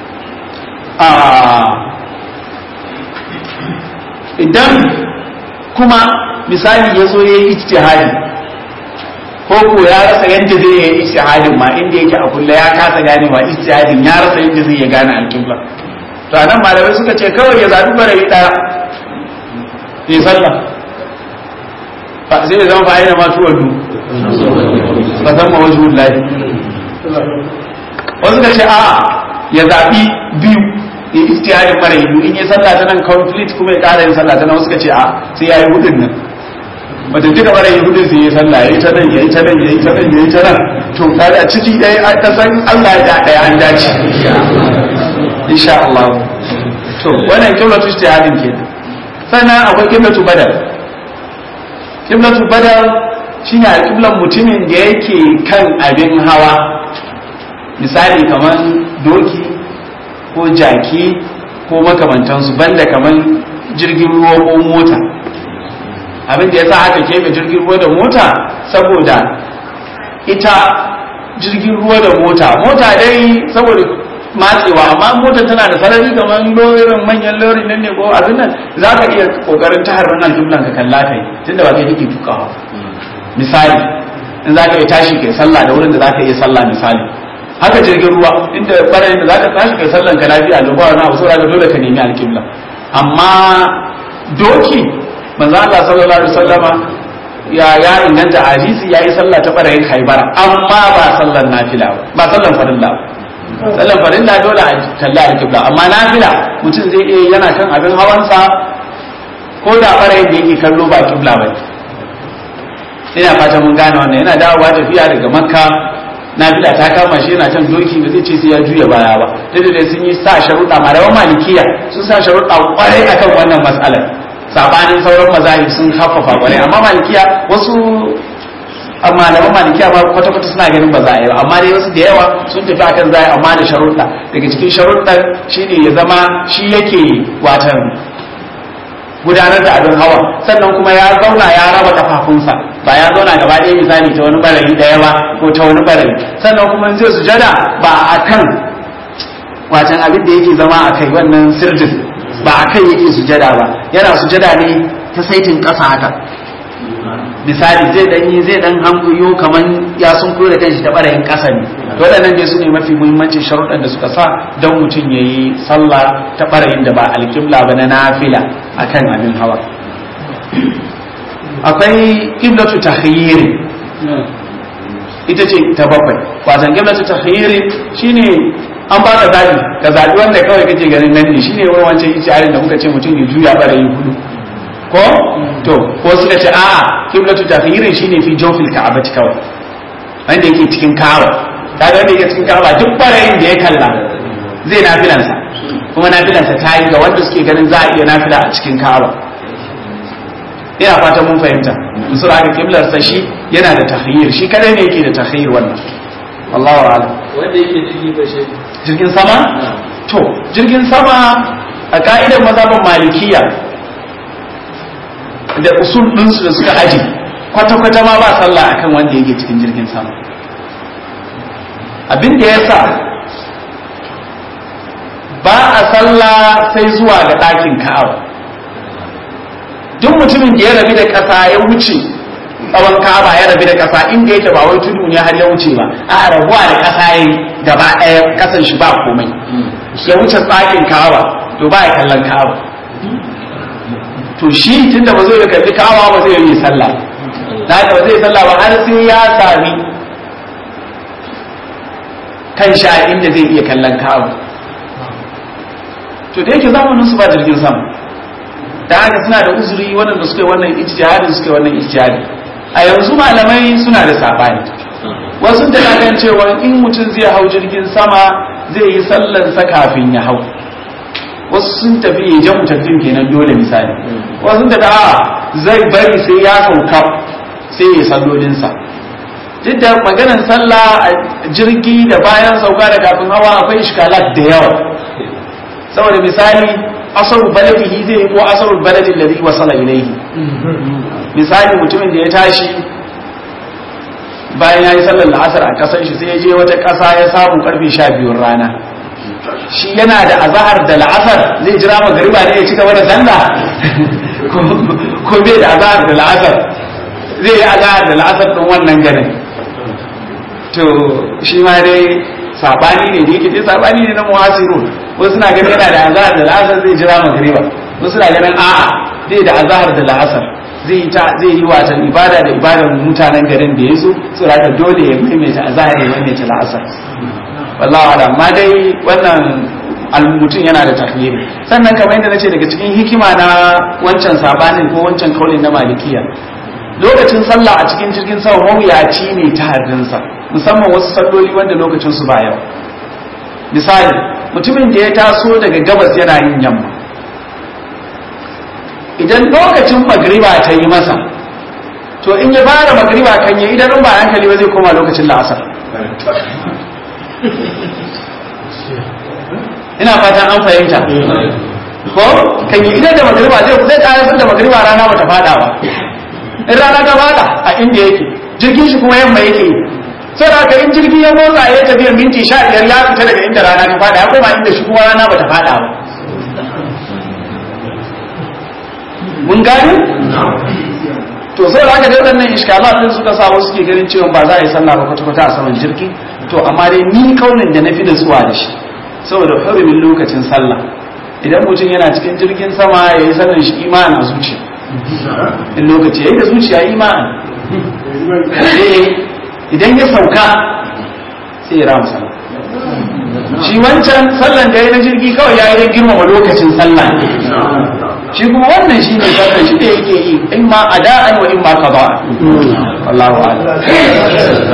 [SPEAKER 2] idan kuma misali ya zo ya yi ijtihadi ko ko ya rasa yadda zai yi ijtihadin ma inda yake a kulle ya kasa ganewa ijtihadin ya rasa yadda zai ya gane alƙibla to a nan malamai suka ce kawai ya zaɓi barayi ɗaya ya sallah sai ya zama fa'ina masu wadu ba zan ma wajen lafi wasu ka ce a ya zaɓi biyu ya ijtihadin mara yiwu in yi sallah ta nan complete kuma ya ƙara yin sallah ta nan wasu ka ce a sai ya yi hudun nan wata duka mara yi hudun sai ya sallah ya yi ta nan ya yi ta nan ya yi ta nan ya yi ta nan to kada ciki ɗaya a kasan Allah ya ɗaya an dace insha Allah to wannan kiblatu ijtihadin ke sannan akwai kiblatu badal kiblatu badal shine alƙiblan mutumin da yake kan abin hawa misali kamar doki ko jaki ko makamantansu banda kamar jirgin ruwa ko mota abin da ya sa aka keɓe jirgin ruwa da mota saboda ita jirgin ruwa da mota mota dai saboda matsewa amma motar tana da sarari kamar lorin manyan lorin nan ne ko abin nan za ka iya kokarin ta harbin aljumlan ka kalla kai tunda ba kai kake tukawa misali in za ka iya tashi kai sallah da wurin da za ka iya sallah misali haka jirgin ruwa inda barayin da za ka tashi kai sallan ka lafiya da ba wani abu saboda dole ka nemi alƙibla amma doki manzo Allah sallallahu alaihi wasallama ya ya inganta hadisi yayi sallah ta barayin Khaibara amma ba sallan nafila ba sallan farilla sallan farilla dole a kalla alqibla amma nafila mutum zai iya yana kan abin hawansa ko da barayin da yake kallo ba kibla ba ina fata mun gane wannan yana dawowa tafiya daga makka nafila ta kama shi yana can doki ba zai ce sai ya juya baya ba dai dai sun yi sa sharuɗa malaman malikiya sun sa sharuɗa kwarai akan wannan mas'alar sabanin sauran mazahib sun haffafa kwarai amma malikiya wasu malaman malikiya ma kwata kwata suna ganin ba za a yi amma dai wasu da yawa sun tafi akan za a yi amma da sharuɗa daga cikin sharuɗan shine ya zama shi yake watan gudanar da abin hawa sannan kuma ya zauna ya raba kafafunsa ba ya zauna gaba ɗaya misali ta wani barayi ɗaya ba ko ta wani barayi sannan kuma zai sujada ba a kan watan abin da yake zama a kai wannan sirdin ba a kai yake sujada ba yana sujada ne ta saitin ƙasa haka misali zai dan yi zai dan hankuyo kaman ya sun da kanshi ta barayin ƙasa ne waɗannan dai su ne mafi muhimmancin sharuɗan da suka sa don mutum ya yi sallah ta barayin da ba alƙibla ba na nafila akan abin hawa akwai ƙiblatu tahyiri
[SPEAKER 1] ita ce ta bakwai watan qiblatu takhyiri shine an ba ka zabi ka zabi wanda kawai kake ganin nan ne shine wani wancan ijtihadin da muka ce mutum ya juya bara yi hudu ko to ko suka ce a'a qiblatu takhyiri shine fi jawfil ka'abati kawai wanda yake cikin ka'aba kaga wanda yake cikin ka'aba duk barayin da ya kalla zai nafilansa kuma nafilansa ta yi ga wanda suke ganin za a iya nafila a cikin ka'aba ina fata mun fahimta musul haka kiblar sa shi yana da tahyir shi kadai ne yake da tahyir wannan Allahu a'lam
[SPEAKER 4] wanda yake jirgi ba shi
[SPEAKER 1] jirgin sama to jirgin sama a ka'idar mazhabin malikiya da usul ɗinsu da suka aji kwata-kwata ma ba sallah akan wanda yake cikin jirgin sama abin da ya sa ba a sallah sai zuwa ga ɗakin ka'aba duk mutumin da ya rabi da ƙasa ya wuce tsawon ka'aba ya rabi da ƙasa inda yake ba wai tudu ne har ya wuce ba a rabuwa da ƙasa ya yi gaba ɗaya ƙasan shi ba komai ya wuce tsakin ka'aba to ba ya kallon ka'aba to shi tunda ba zai kalli ka'aba ba zai yi sallah da haka ba zai sallah ba har sai ya sami kan sha inda zai iya kallon ka'aba to da yake zamanin su ba jirgin sama da haka suna da uzuri waɗanda suka yi wannan ijtihadin suka yi wannan ijtihadi a yanzu malamai suna da sabani wasu da na kan cewa in mutum zai hau jirgin sama zai yi sallan sa kafin ya hau wasu sun tafi ya jan mutattun kenan dole misali wasu da da zai bari sai ya sauka sai ya sallolinsa duk da maganar sallah a jirgi da bayan sauka da kafin hawa akwai ishkalat da yawa saboda misali asarul baladihi zai ko asarul baladin da zai wasala ilaihi misali mutumin da ya tashi bayan ya yi sallar la'asar a kasar shi sai ya je wata ƙasa ya samu karfe sha biyun rana shi yana da azahar da la'asar zai jira magariba ne ya ci gaba da sallah ko bai da azahar da la'asar zai yi azahar da la'asar ɗin wannan ganin to shi ma dai sabani ne da yake dai sabani ne na muhasirun wasu suna ganin yana da azahar da la'asar zai jira magariba wasu suna ganin a'a zai da azahar da la'asar zai ta zai yi watan ibada da ibadar mutanen garin da yazo su raka dole ya maimaita azahar ya maimaita la'asar wallahi ala amma dai wannan mutum yana da tahyiri sannan kamar yadda nace daga cikin hikima na wancan sabanin ko wancan kaulin na malikiya lokacin sallah a cikin jirgin sama mawuyaci ne ta haddinsa musamman wasu salloli wanda lokacin su ba yau misali mutumin da ya taso daga gabas yana yin yamma idan lokacin magriba ta yi masa to in ya fara magriba kan yi idan ba hankali ba zai koma lokacin la'asar ina fatan an fahimta ko kan yi idan da magriba zai zai ƙarasar da magriba rana bata fada ba in rana ta fada a inda yake jirgin shi kuma yamma yake yi sai da in jirgin ya motsa ya tafiya minti sha biyar ya fita daga inda rana ta fada ya koma inda shi kuma rana bata fada ba mun gani to sai da aka dai waɗannan iskala din suka sa wasu ke ganin cewa ba za a yi sallah ba kwata-kwata a saman jirgi to amma dai ni kaunin da na fi nutsuwa da shi saboda hurumin lokacin sallah idan mutum yana cikin jirgin sama ya yi sallan shi imanin a zuciya in lokaci ya yi da zuciya imanin idan ya sauka sai ya rama sallah shi wancan sallan da ya na jirgi kawai ya yi don girmama lokacin sallah shi kuma wannan shi ne sallan shi da yake yi in ma ada'an wa in ma qada'an wallahu a'lam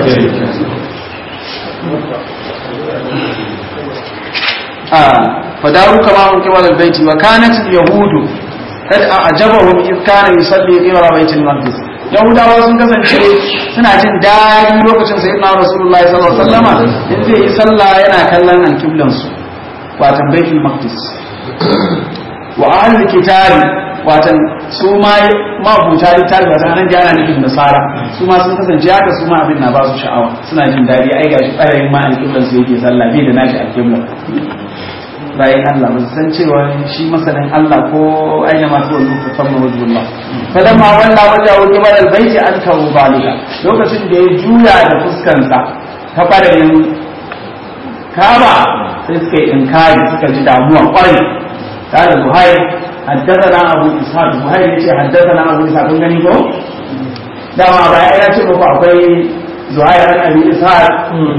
[SPEAKER 1] فداروا كما هم قبل البيت وكانت اليهود قد أعجبهم إذ كان يصلي قبل بيت المقدس yahudawa sun kasance suna jin daɗi lokacin sai na rasulullahi sallallahu alaihi wasallama in zai yi sallah yana kallon alƙiblan su watan baitul maqdis wa ahlul kitabi watan su ma mabuta littafi watan nan jana nufin nasara su ma sun kasance haka su ma abin na ba su sha'awa suna jin daɗi ai gashi ɓarayin ma alƙiblan su yake sallah bai da nashi alƙiblan bayan Allah ba su san cewa shi masanin Allah ko aina ma tuwa lufa famma wajhullah fadan ma walla waja wa kibar albayti an kawo balika lokacin da ya juya da fuskansa ta farayin kaba sai suka yi inkari suka ji damuwa kwarai قال زهير حدثنا ابو اسحاق زهير yace حدثنا ابو اسحاق kun gani ko dama ba ya ce muku akwai
[SPEAKER 2] zuhair an abi ishaq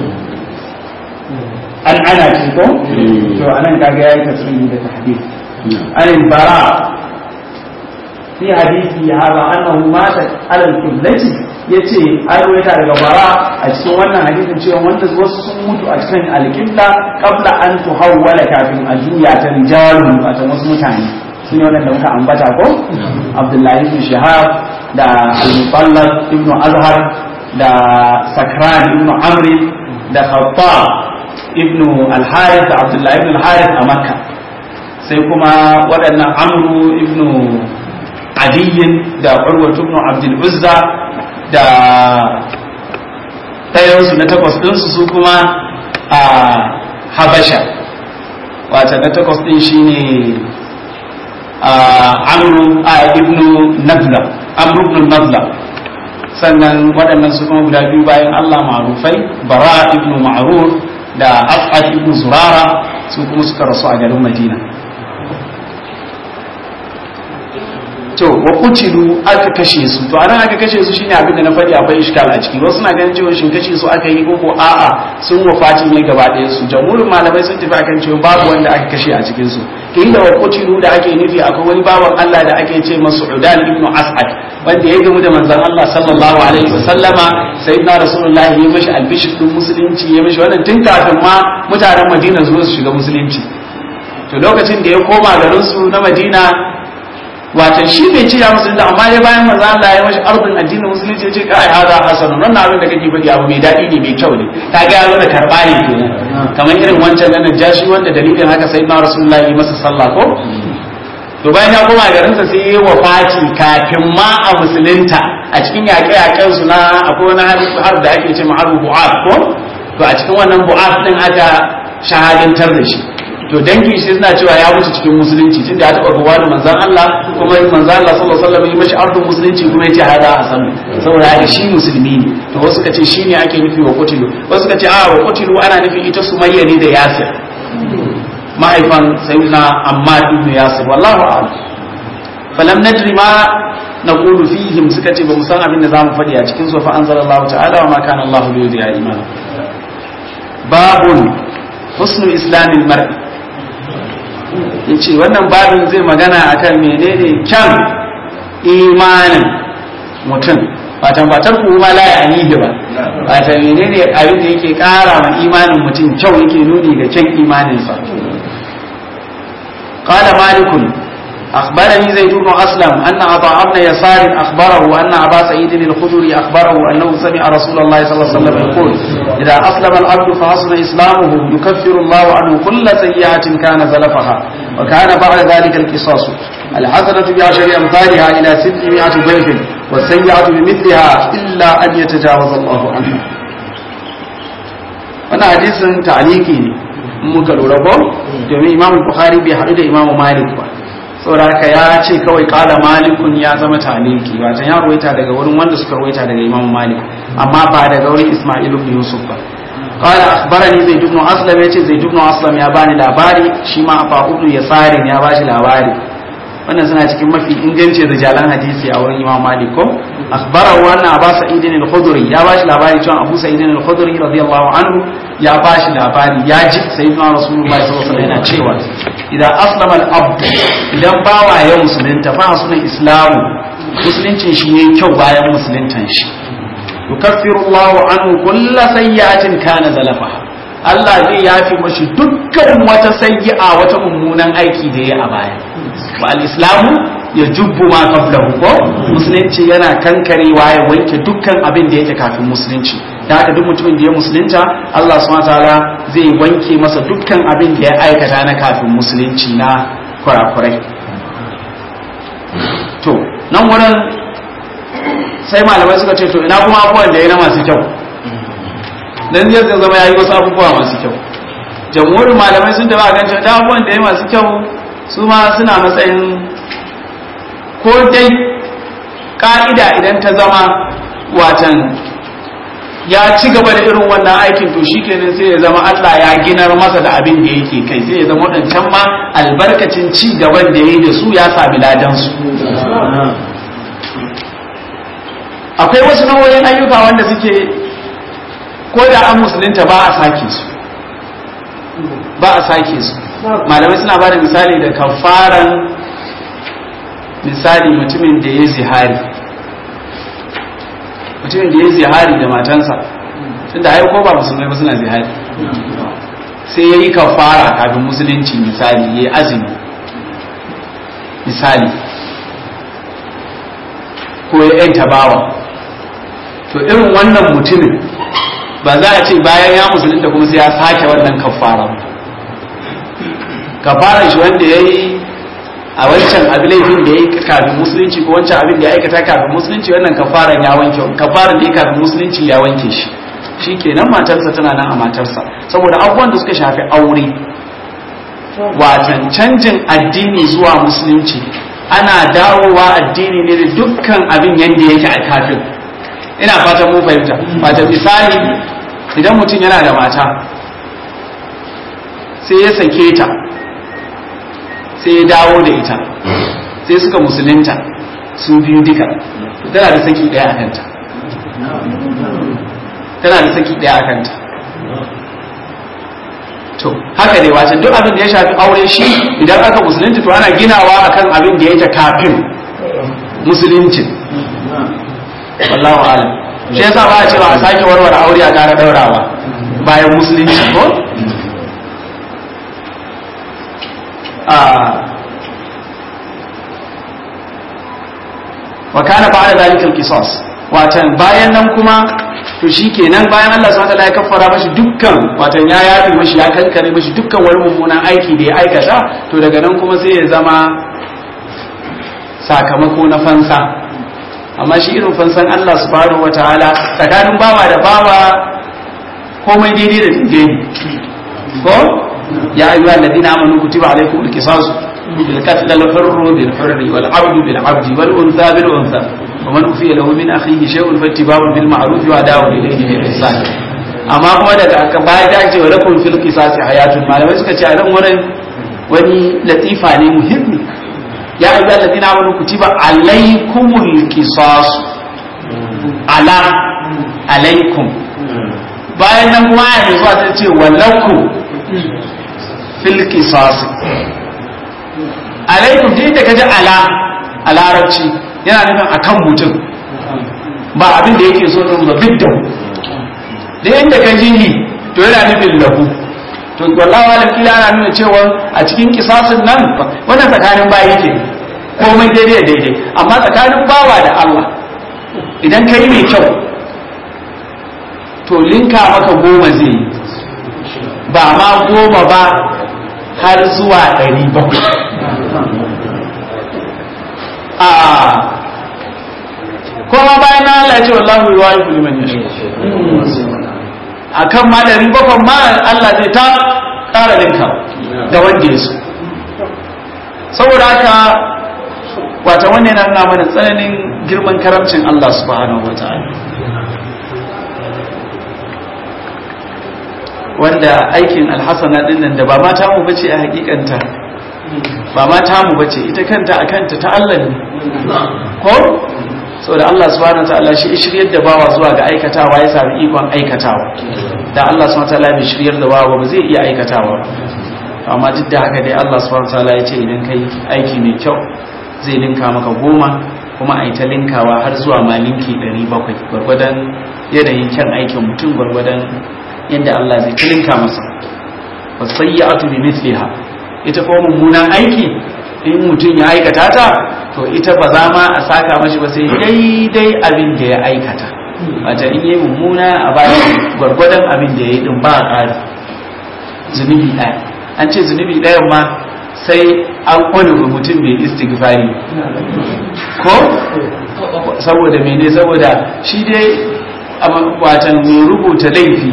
[SPEAKER 2] an ana ce ko to anan kaga yayi tasiri da tahdid an bara fi hadisi hada annahu mata ala al-qiblati yace an ruwaita daga bara a cikin wannan hadisin cewa wanda wasu sun mutu a cikin al-qibla qabla an tuhawwala kafin a juya ta rijalun a wasu mutane su ne waɗanda muka ambata ko abdullahi ibn shahab da al-mutallab ibn azhar da sakran ibn amri da khattab ibn al-harith da abdullahi ibn al-harith a makka sai kuma waɗannan amru ibn adiyin da urwatu ibn abdul uzza da ɗayansu na takwas ɗinsu su kuma a habasha wata na takwas ɗin shine amru a ibnu nabla amru ibn nabla sannan waɗannan su kuma guda biyu bayan Allah ma'rufai bara ibnu ma'ruf da as'ad ibnu zurara su kuma suka rasu a garin madina to wa kutilu aka kashe su to anan aka kashe su shine abin da na faɗi akwai iskal a ciki wasu na ganin cewa shin kashe su aka yi ko a'a sun wafati ne gaba ɗaya su jamhurin malamai sun tafi akan cewa babu wanda aka kashe a cikin su inda wa kutilu da ake nufi akwai wani bawan Allah da ake ce masa Udan ibn As'ad wanda ya gamu da manzon Allah sallallahu alaihi wasallama sayyidina rasulullahi ya mashi albishir din musulunci ya mashi wannan tun kafin ma mutanen Madina zuwa su shiga musulunci to lokacin da ya koma garin su na Madina wato shi bai ce ya musulunta amma ya bayan manzo Allah ya mashi arzin addinin musulunci ya ce kai hada hasan wannan abin da kake faɗi abu mai daɗi ne mai kyau ne ta ga yana karɓa ne kenan kamar irin wancan nan jashi wanda dalilin haka sai na rasulullahi yi masa sallah ko to bayan ya koma garin sa sai ya wafati kafin ma a musulunta a cikin yaƙe-yaƙen su na akwai wani har da ake ce ma'aru bu'af ko to a cikin wannan bu'af din aka shahadantar da shi to dangi shi suna cewa ya mutu cikin musulunci tunda ya taɓa ruwa da manzan Allah kuma manzan Allah sallallahu alaihi wasallam ya mashi ardun musulunci kuma ya ce hada hasan saboda haka shi musulmi ne to wasu kace shi ne ake nufi wa kutilu wasu kace a wa kutilu ana nufin ita sumayya ne da yasir mahaifan sayyidina ammar ibn yasir wallahu a'lam falam nadri ma naqulu fihim suka ce ba mu san abin da zamu faɗi a cikin su fa anzalallahu ta'ala wa ma kana Allahu li yudhi'a imana babun husnul islamil mar'i yace wannan babin zai magana akan menene kyan imanin mutum watan batar kuma la ya anihi ba wata menene abin da yake kara ma imanin mutum kyau yake nuni ga kyan imaninsa qala malikun أخبرني زيد بن أسلم أن عطاء بن يسار أخبره أن أبا سعيد الخدري أخبره أنه سمع رسول الله صلى الله عليه وسلم يقول إذا أسلم العبد فحسن إسلامه يكفر الله عنه كل سيئة كان زلفها وكان بعد ذلك القصاص الحسنة بعشر أمثالها إلى ستمائة ضيف والسيئة بمثلها إلا أن يتجاوز الله عنها wannan hadisin ta'aliki ne muka lura ko domin imam bukhari bai haɗu da imam malik ba saboda haka ya ce kawai kala malikun ya zama taliki wata ya ruwaita daga wurin wanda suka ruwaita daga imam malik amma ba daga wurin ismail ibn yusuf ba qala akhbarani zaid ibn aslam yace zaid ibn aslam ya bani labari shi ma afa ibn yasarin ya bashi labari wannan suna cikin mafi ingancin rijalan hadisi a wurin imam malik ko akhbarahu anna abu sa'id al-khudri ya bashi labari cewa abu sa'id al-khudri radiyallahu anhu ya bashi labari ya ji sayyidina rasulullahi sallallahu alaihi wasallam yana cewa idan aslama al-abd idan bawa ya musulunta fa sunan islamu musuluncin shi yayi kyau bayan musuluntan shi yukaffiru Allahu anhu kullu sayyi'atin kana zalafaha Allah zai yafi mashi dukkan wata sayyi'a wata mummunan aiki da ya a baya wa al-islamu ya jubbu ma qablahu ko musulunci yana kankarewa ya wanke dukkan abin da yake kafin musulunci da haka duk mutumin da ya musulunta Allah subhanahu wataala zai wanke masa dukkan abin da ya aikata na kafin musulunci na kurakurai to nan wurin sai malamai suka ce to ina kuma abubuwan da ya na masu kyau dan zai zama ya yi wasu abubuwa masu kyau jamhurin malamai sun taba gan cewa abubuwan da ya masu kyau su ma suna matsayin ko dai ka'ida idan ta zama watan ya ci gaba da irin wannan aikin to shikenan sai ya zama Allah ya ginar masa da abin da yake kai sai ya zama wadancan ma albarkacin ci gaban da ya yi da su ya sami ladan su akwai wasu nau'o'in ayyuka wanda suke
[SPEAKER 1] ko da an musulunta ba a sake su ba a sake su malamai suna ba da misali da kafaran misali mutumin da ya zihari mutumin da ya zihari da matansa tun da ko ba musulmai ba suna zihari sai ya yi kafara kafin musulunci misali ya yi azumi misali ko ya yanta bawa to irin wannan mutumin ba za a ce bayan ya musulunta kuma sai ya sake wannan kafara kafaran shi wanda ya yi a wancan abin laifin da ya yi kafin musulunci ko wancan abin da ya aikata kafin musulunci wannan kafaran ya wanke kafaran da ya kafin musulunci ya wanke shi shi kenan matarsa tana nan a matarsa saboda abubuwan da suka shafi aure watan canjin addini zuwa musulunci ana dawowa addini ne da dukkan abin yadda yake a kafin ina fatan mun fahimta wata misali idan mutum yana da mata sai ya sake ta sai ya dawo da ita sai suka musulunta su biyu duka tana da saki daya a kanta tana da saki daya a kanta to haka ne wace duk abin da ya shafi aure shi idan aka musulunci to ana ginawa akan abin da yake kafin musuluncin wallahu alam shi yasa ba a cewa a sake warware aure a kara daurawa bayan musulunci ko wa kana ba'da zalika al-qisas watan bayan nan kuma to shikenan bayan Allah subhanahu wataala ya kaffara mashi dukkan watan ya yafi mashi ya kankare mashi dukkan wani mummunan aiki da ya aikata to daga nan kuma sai ya zama sakamako na fansa amma shi irin fansan Allah subhanahu wataala tsakanin bawa da bawa komai daidai da daidai ko ya ayyuha alladhina amanu kutiba alaykum al-qisas bil qatl al-hurr bil hurr wal 'abd bil 'abd wal untha bil untha ومن أوفي له من أخيه شيء فاتباع بالمعروف وأداء إليه بإحسان amma kuma daga aka baya da ake wa lakum fil qisasi hayatun malamai suka ce a nan wurin wani latifa ne muhimmi ya ayyuha alladhina amanu kutiba alaykumul qisas ala alaykum bayan nan kuma ya zuwa ta ce wa lakum fil qisasi alaykum din da kaji ala a larabci yana nufin akan mutum ba abin da yake so din ba bidda da inda ka ji ni to yana nufin lahu to wallahi wala kila ana nuna cewa a cikin kisasin nan wannan tsakanin bayi ke komai daidai daidai amma tsakanin bawa da Allah idan kai mai kyau to linka maka goma zai yi ba ma goma ba har zuwa ɗari bakwai a kuma bayan na Allah ce wallahu yuwa yi kuliman ya a kan ma ɗari bakwai ma Allah zai ta ƙara linka da wanda ya so saboda haka wata wannan yana nuna mana tsananin girman karamcin Allah subhanahu wa ta'ala wanda aikin alhassana din nan da ba mata mu bace a hakikanta ba mata mu bace ita kanta a kanta ta Allah ne ko saboda Allah subhanahu wataala shi shiryar da bawa zuwa ga aikatawa ya sami ikon aikatawa da Allah subhanahu wataala bai shiryar da bawa ba zai iya aikatawa amma duk da haka dai Allah subhanahu wataala ya ce idan kai aiki mai kyau zai linka maka goma kuma a yi ta linkawa har zuwa ma linki 700 gwargwadon yanayin kyan aikin mutum gwargwadon yadda Allah zai linka masa wasayyatu bi mithliha ita ko mummunan aiki in mutum ya aikata ta to ita ba za ma a saka mashi ba sai daidai abin da ya aikata wata in yi mummuna a bayan gwargwadon abin da ya yi din ba a ƙari zunubi ɗaya an ce zunubi ɗayan ma sai an kwani mutum mai istighfari ko saboda mene saboda shi dai watan mai rubuta laifi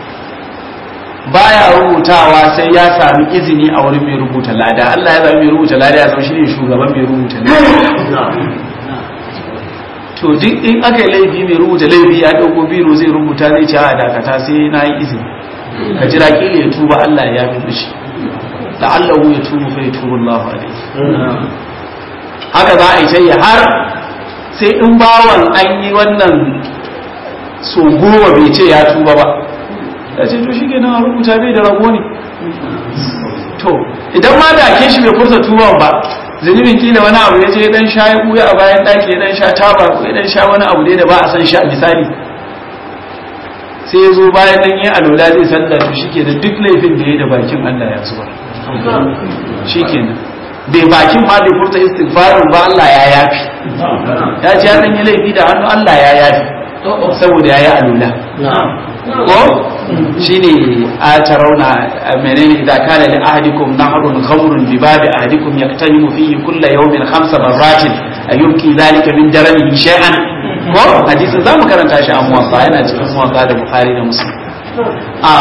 [SPEAKER 1] baya rubutawa sai ya sami izini a wurin mai rubuta lada Allah ya zama mai rubuta lada ya zama shine shugaban mai rubuta lada to duk in aka yi laifi mai rubuta laifi ya dauko biro zai rubuta zai ce a dakata sai na yi izini ka jira kila ya tuba Allah ya yafi mishi la'allahu ya tubu fa yatubu Allahu alaihi haka za a yi sai har sai in bawan an yi wannan so goma bai ce ya tuba ba ya ce to shi ke nan a rubuta bai da rago ne to idan ma da ke shi bai furta tuban ba zunubin kila wani abu ya je dan sha ya buya a bayan daki ya dan sha taba ko ya dan sha wani abu dai da ba a san sha misali sai ya zo bayan nan yi alola zai sanda to shi ke da duk laifin da ya da bakin Allah ya zuba shi ke nan bai bakin ma bai furta istighfarin ba Allah ya yafi ya ce ya dan yi laifi da hannu Allah ya yafi saboda ya yi alola ko shine a tarauna menene idan kana li ahadikum nahrun khamrun bi babi ahadikum yaktanimu fihi kulla yawmin khamsa marratin ayumki dhalika min daranihi shay'an ko hadisin zamu karanta shi a muwatta yana cikin muwatta da bukhari da muslim a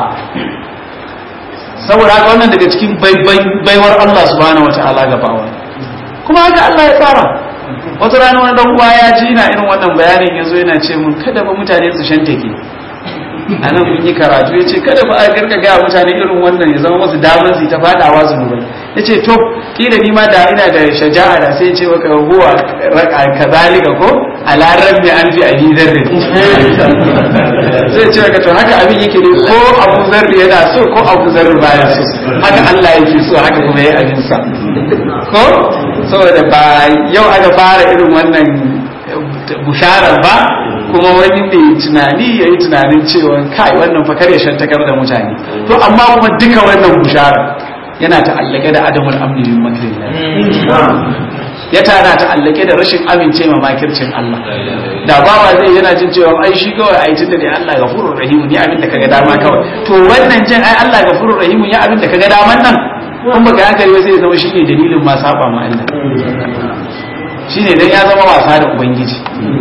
[SPEAKER 1] saboda haka wannan daga cikin baiwar Allah subhanahu wataala ga bawa kuma haka Allah ya tsara wata rana wani dan uwa ya ji ina irin wannan bayanin yazo yana ce mun kada ba mutane su shantake a nan mun yi karatu ya ce kada ba a karka gaya mutane irin wannan ya zama masu damar su ta fadawa zunubai ya ce to kila ni ma da ina da shaja'a da sai ce maka huwa raka kazalika ko a larar mai an fi abi zarri zai ce maka to haka abin yake ne ko abu zarri yana so ko abu zarri baya so haka Allah yake so haka kuma ya abin sa ko saboda ba yau aka fara irin wannan busharar ba kuma wani mai tunani ya yi tunanin cewa kai wannan fakar ya shantakar da mutane to amma kuma duka wannan bushara yana ta'allake da adamul amni min makrillah ya tana ta'allake da rashin amince ma makircin Allah da bawa zai yana jin cewa ai shi kawai ai tunda dai Allah gafurur rahim ne abin da kaga dama kawai to wannan jin ai Allah gafurur rahim ya abin da kaga daman nan kun baka hankali ba sai ya zama shine dalilin ma saba ma Allah shine dan ya zama wasa da ubangiji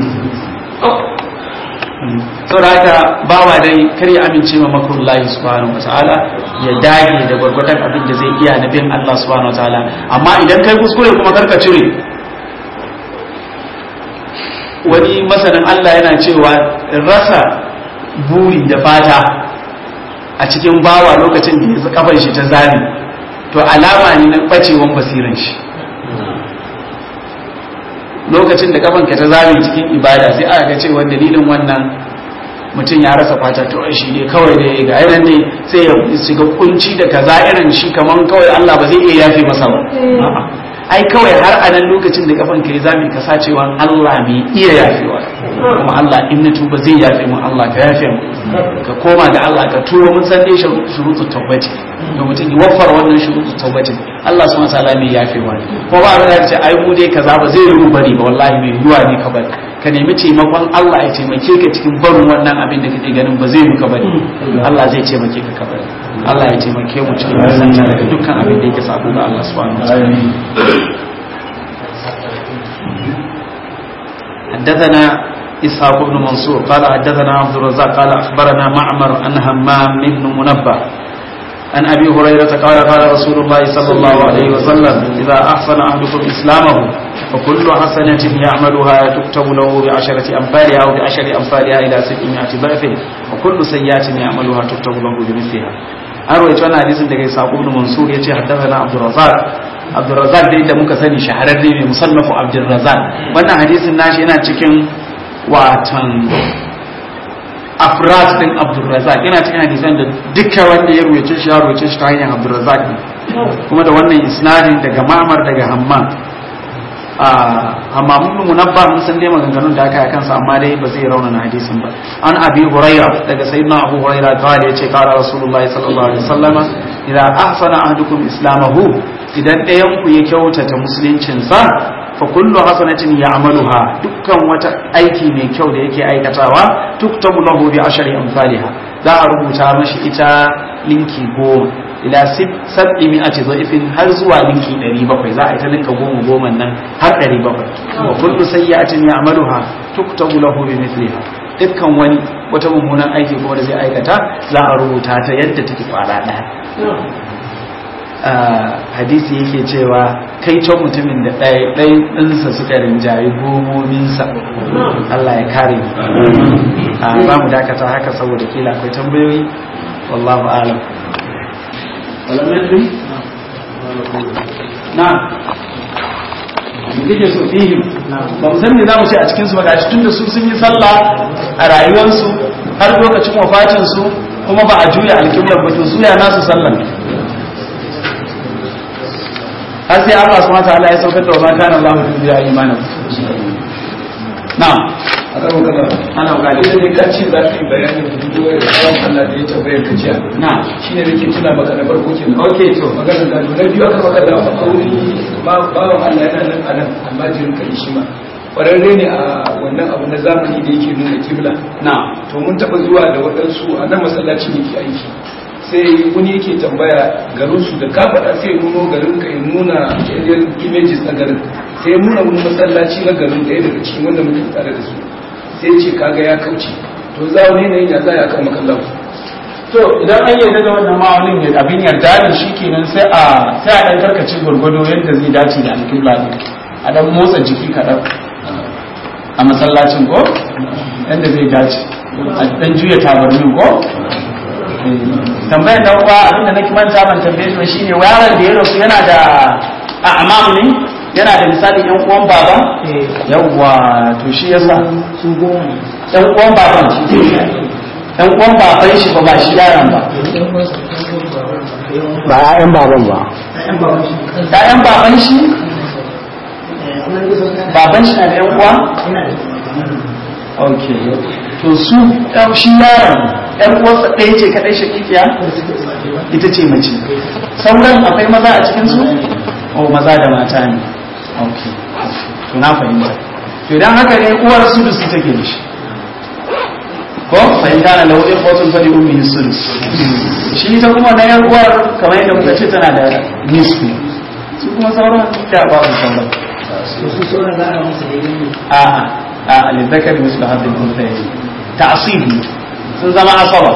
[SPEAKER 1] saboda haka bawa dai kar ya amince ma makurullahi subhanahu wa ta'ala ya dage da gwargwadon abin da zai iya na bin Allah subhanahu wa ta'ala amma idan kai kuskure kuma karka cire wani masanin Allah yana cewa rasa buri da fata a cikin bawa lokacin da ya kafar shi ta zami to alama ne na bacewan basiran shi lokacin da kafanka ta zame cikin ibada sai aka ga cewa dalilin wannan mutum ya rasa fata to shi ne kawai da ga irin ne sai ya shiga kunci da kaza irin shi kaman kawai Allah ba zai iya yafe masa ba ai kawai har a nan lokacin da kafanka ya zame ka sacewa Allah mai iya yafewa kuma Allah in na tuba zai yafe mu Allah ka yafe mu ka koma ga Allah ka tuba mun san dai shurutu tabbati da mutum ya waffar wannan shurutu tabbati Allah subhanahu wataala mai yafewa ne ko ba abin da ce ai mu dai kaza ba zai yi bari ba wallahi mai yiwa ne ka bari ka nemi taimakon Allah ya taimake ka cikin barin wannan abin da kake ganin ba zai yi ka bari Allah zai taimake ka ka bari Allah ya taimake mu cikin nisanta daga dukkan abin da yake sabo ga Allah subhanahu wataala حدثنا إسحاق بن منصور قال حدثنا عبد الرزاق قال أخبرنا معمر أن همام بن منبه عن أبي هريرة قال قال رسول الله صلى الله عليه وسلم إذا أحسن أحدكم إسلامه فكل حسنة يعملها تكتب له بعشرة أمثالها أو بعشر أمثالها إلى ستمائة ضعف وكل سيئة يعملها تكتب له بمثلها an rawaito wannan hadisin daga Isa ibn Mansur yace haddathana Abdul Razzaq Abdul Razzaq da muka sani shahararre ne musannafu Abdul Razzaq wannan hadisin nashi yana cikin watan afrat din Abdul Razzaq yana cikin hadisan da duka wanda ya rawaito shi ya rawaito shi ta hanyar Abdul Razzaq kuma da wannan isnadin daga Ma'mar daga Hammam amma mun munabba mun san dai maganganun da aka yi kansa amma dai ba zai raunana hadisin ba an abi huraira daga sayyidina abu huraira kawai yace kara rasulullahi sallallahu alaihi wasallama idan ahsana ahadukum islamahu idan ɗayan ku ya kyautata musuluncin sa fa kullu hasanatin ya'maluha dukkan wata aiki mai kyau da yake aikatawa tuktabu lahu bi ashri amsalha za a rubuta mashi ita linki goma ila sab'i mi'ati dha'ifin har zuwa linki 700 za a yi ta linka goma goma nan har 700 wa kullu sayyi'atin ya'maluha tuktabu lahu bi mithliha dukkan wani wata mummunan aiki kuma da zai aikata za a rubuta ta yadda take fara daya hadisi yake cewa kai can mutumin da ɗaya ɗaya ɗinsa suka rinjayi gomominsa Allah ya kare mu za mu dakata haka saboda kila akwai tambayoyi wallahu alam ولم يدري نعم kike so fihim ba mu san me zamu ce a cikin su ba gashi tunda su sun yi sallah a rayuwarsu har lokacin wafatin su kuma ba a juya alƙiblar ba to su ya nasu sallan har sai Allah subhanahu wa ta'ala ya saukar da wa ma kana Allahu yudiya imanan na'am
[SPEAKER 3] a kan magana
[SPEAKER 1] ana gani
[SPEAKER 3] idan ne ka ce za ka yi bayanin hudu da tsawon Allah da ya tambayar ka jiya
[SPEAKER 1] na'am
[SPEAKER 3] shi ne nake tuna maka na farko ke nan
[SPEAKER 1] okay to
[SPEAKER 3] maganar gado na biyu aka magana a kauri bawan Allah yana nan a nan amma jirin ka shi ma kwararre ne a wannan abu na zamani da yake nuna kibla
[SPEAKER 1] na'am
[SPEAKER 3] to mun taɓa zuwa da waɗansu a nan masallaci ne ke aiki sai wani yake tambaya garinsu da ka faɗa sai ya nuno garin ka ya nuna aerial images na garin sai ya nuna wani masallaci na garin ɗaya daga cikin wanda muke tare da su sai ya ce kaga ya kauce to za wani yanayin ya za ya kan makallan
[SPEAKER 1] to idan an yarda da wannan ma'aunin ya abin yarda ne shi kenan sai a sai a dan karkace gwargwado yadda zai dace da alƙibla ne a dan motsa jiki kaɗan a masallacin ko yadda zai dace a dan juya tabarmin ko Eh, tambayar dan uwa abinda nake manta ban tambaye shi ba shine yaron da ya rasu yana da a'mam ne yana da misali yan uwan baba yawwa to shi yasa
[SPEAKER 4] su goma
[SPEAKER 1] yan uwan baban yan uwan baban shi ba ba shi yaron ba
[SPEAKER 5] ba ya'yan baban ba
[SPEAKER 1] ‘ya'yan baban shi baban shi na da ‘yan uwa? ok to su ɗan shi yaron ‘yan uwarsa ɗaya ce kaɗai shakikiya ita ce mace sauran akwai maza a cikinsu? o maza da mata ne ok to na fahimta to idan haka ne uwar su da su take da shi ko fahimta na lauɗin kotun fadi ummi sulus shi ta kuma na yan uwar kamar yadda muka ce tana da nisfi su kuma sauran da ba su sauran
[SPEAKER 4] to su sauran za a masa daidai ne
[SPEAKER 1] a a a lizzakar mislu hadin unsayi ta'asibi sun zama asaba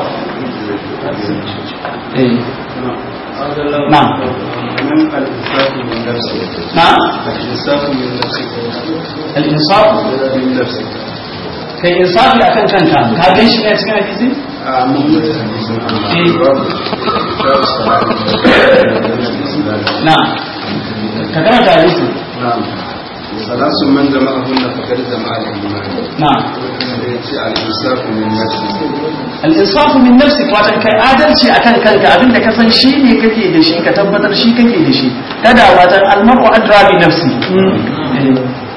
[SPEAKER 1] eh na na al-insaf kai insafi akan kanka ka gan shi ne cikin hadisi na ka karanta hadisi
[SPEAKER 6] ثلاث من جمعهن فقد جمع الإيمان
[SPEAKER 1] na
[SPEAKER 6] الإنصاف من نفسه
[SPEAKER 1] al-insafu min nafsik watan kai adalci akan kanka abinda ka san shi ne kake da shi ka tabbatar shi kake da shi kada watan al-mar'u adra bi nafsi Eh,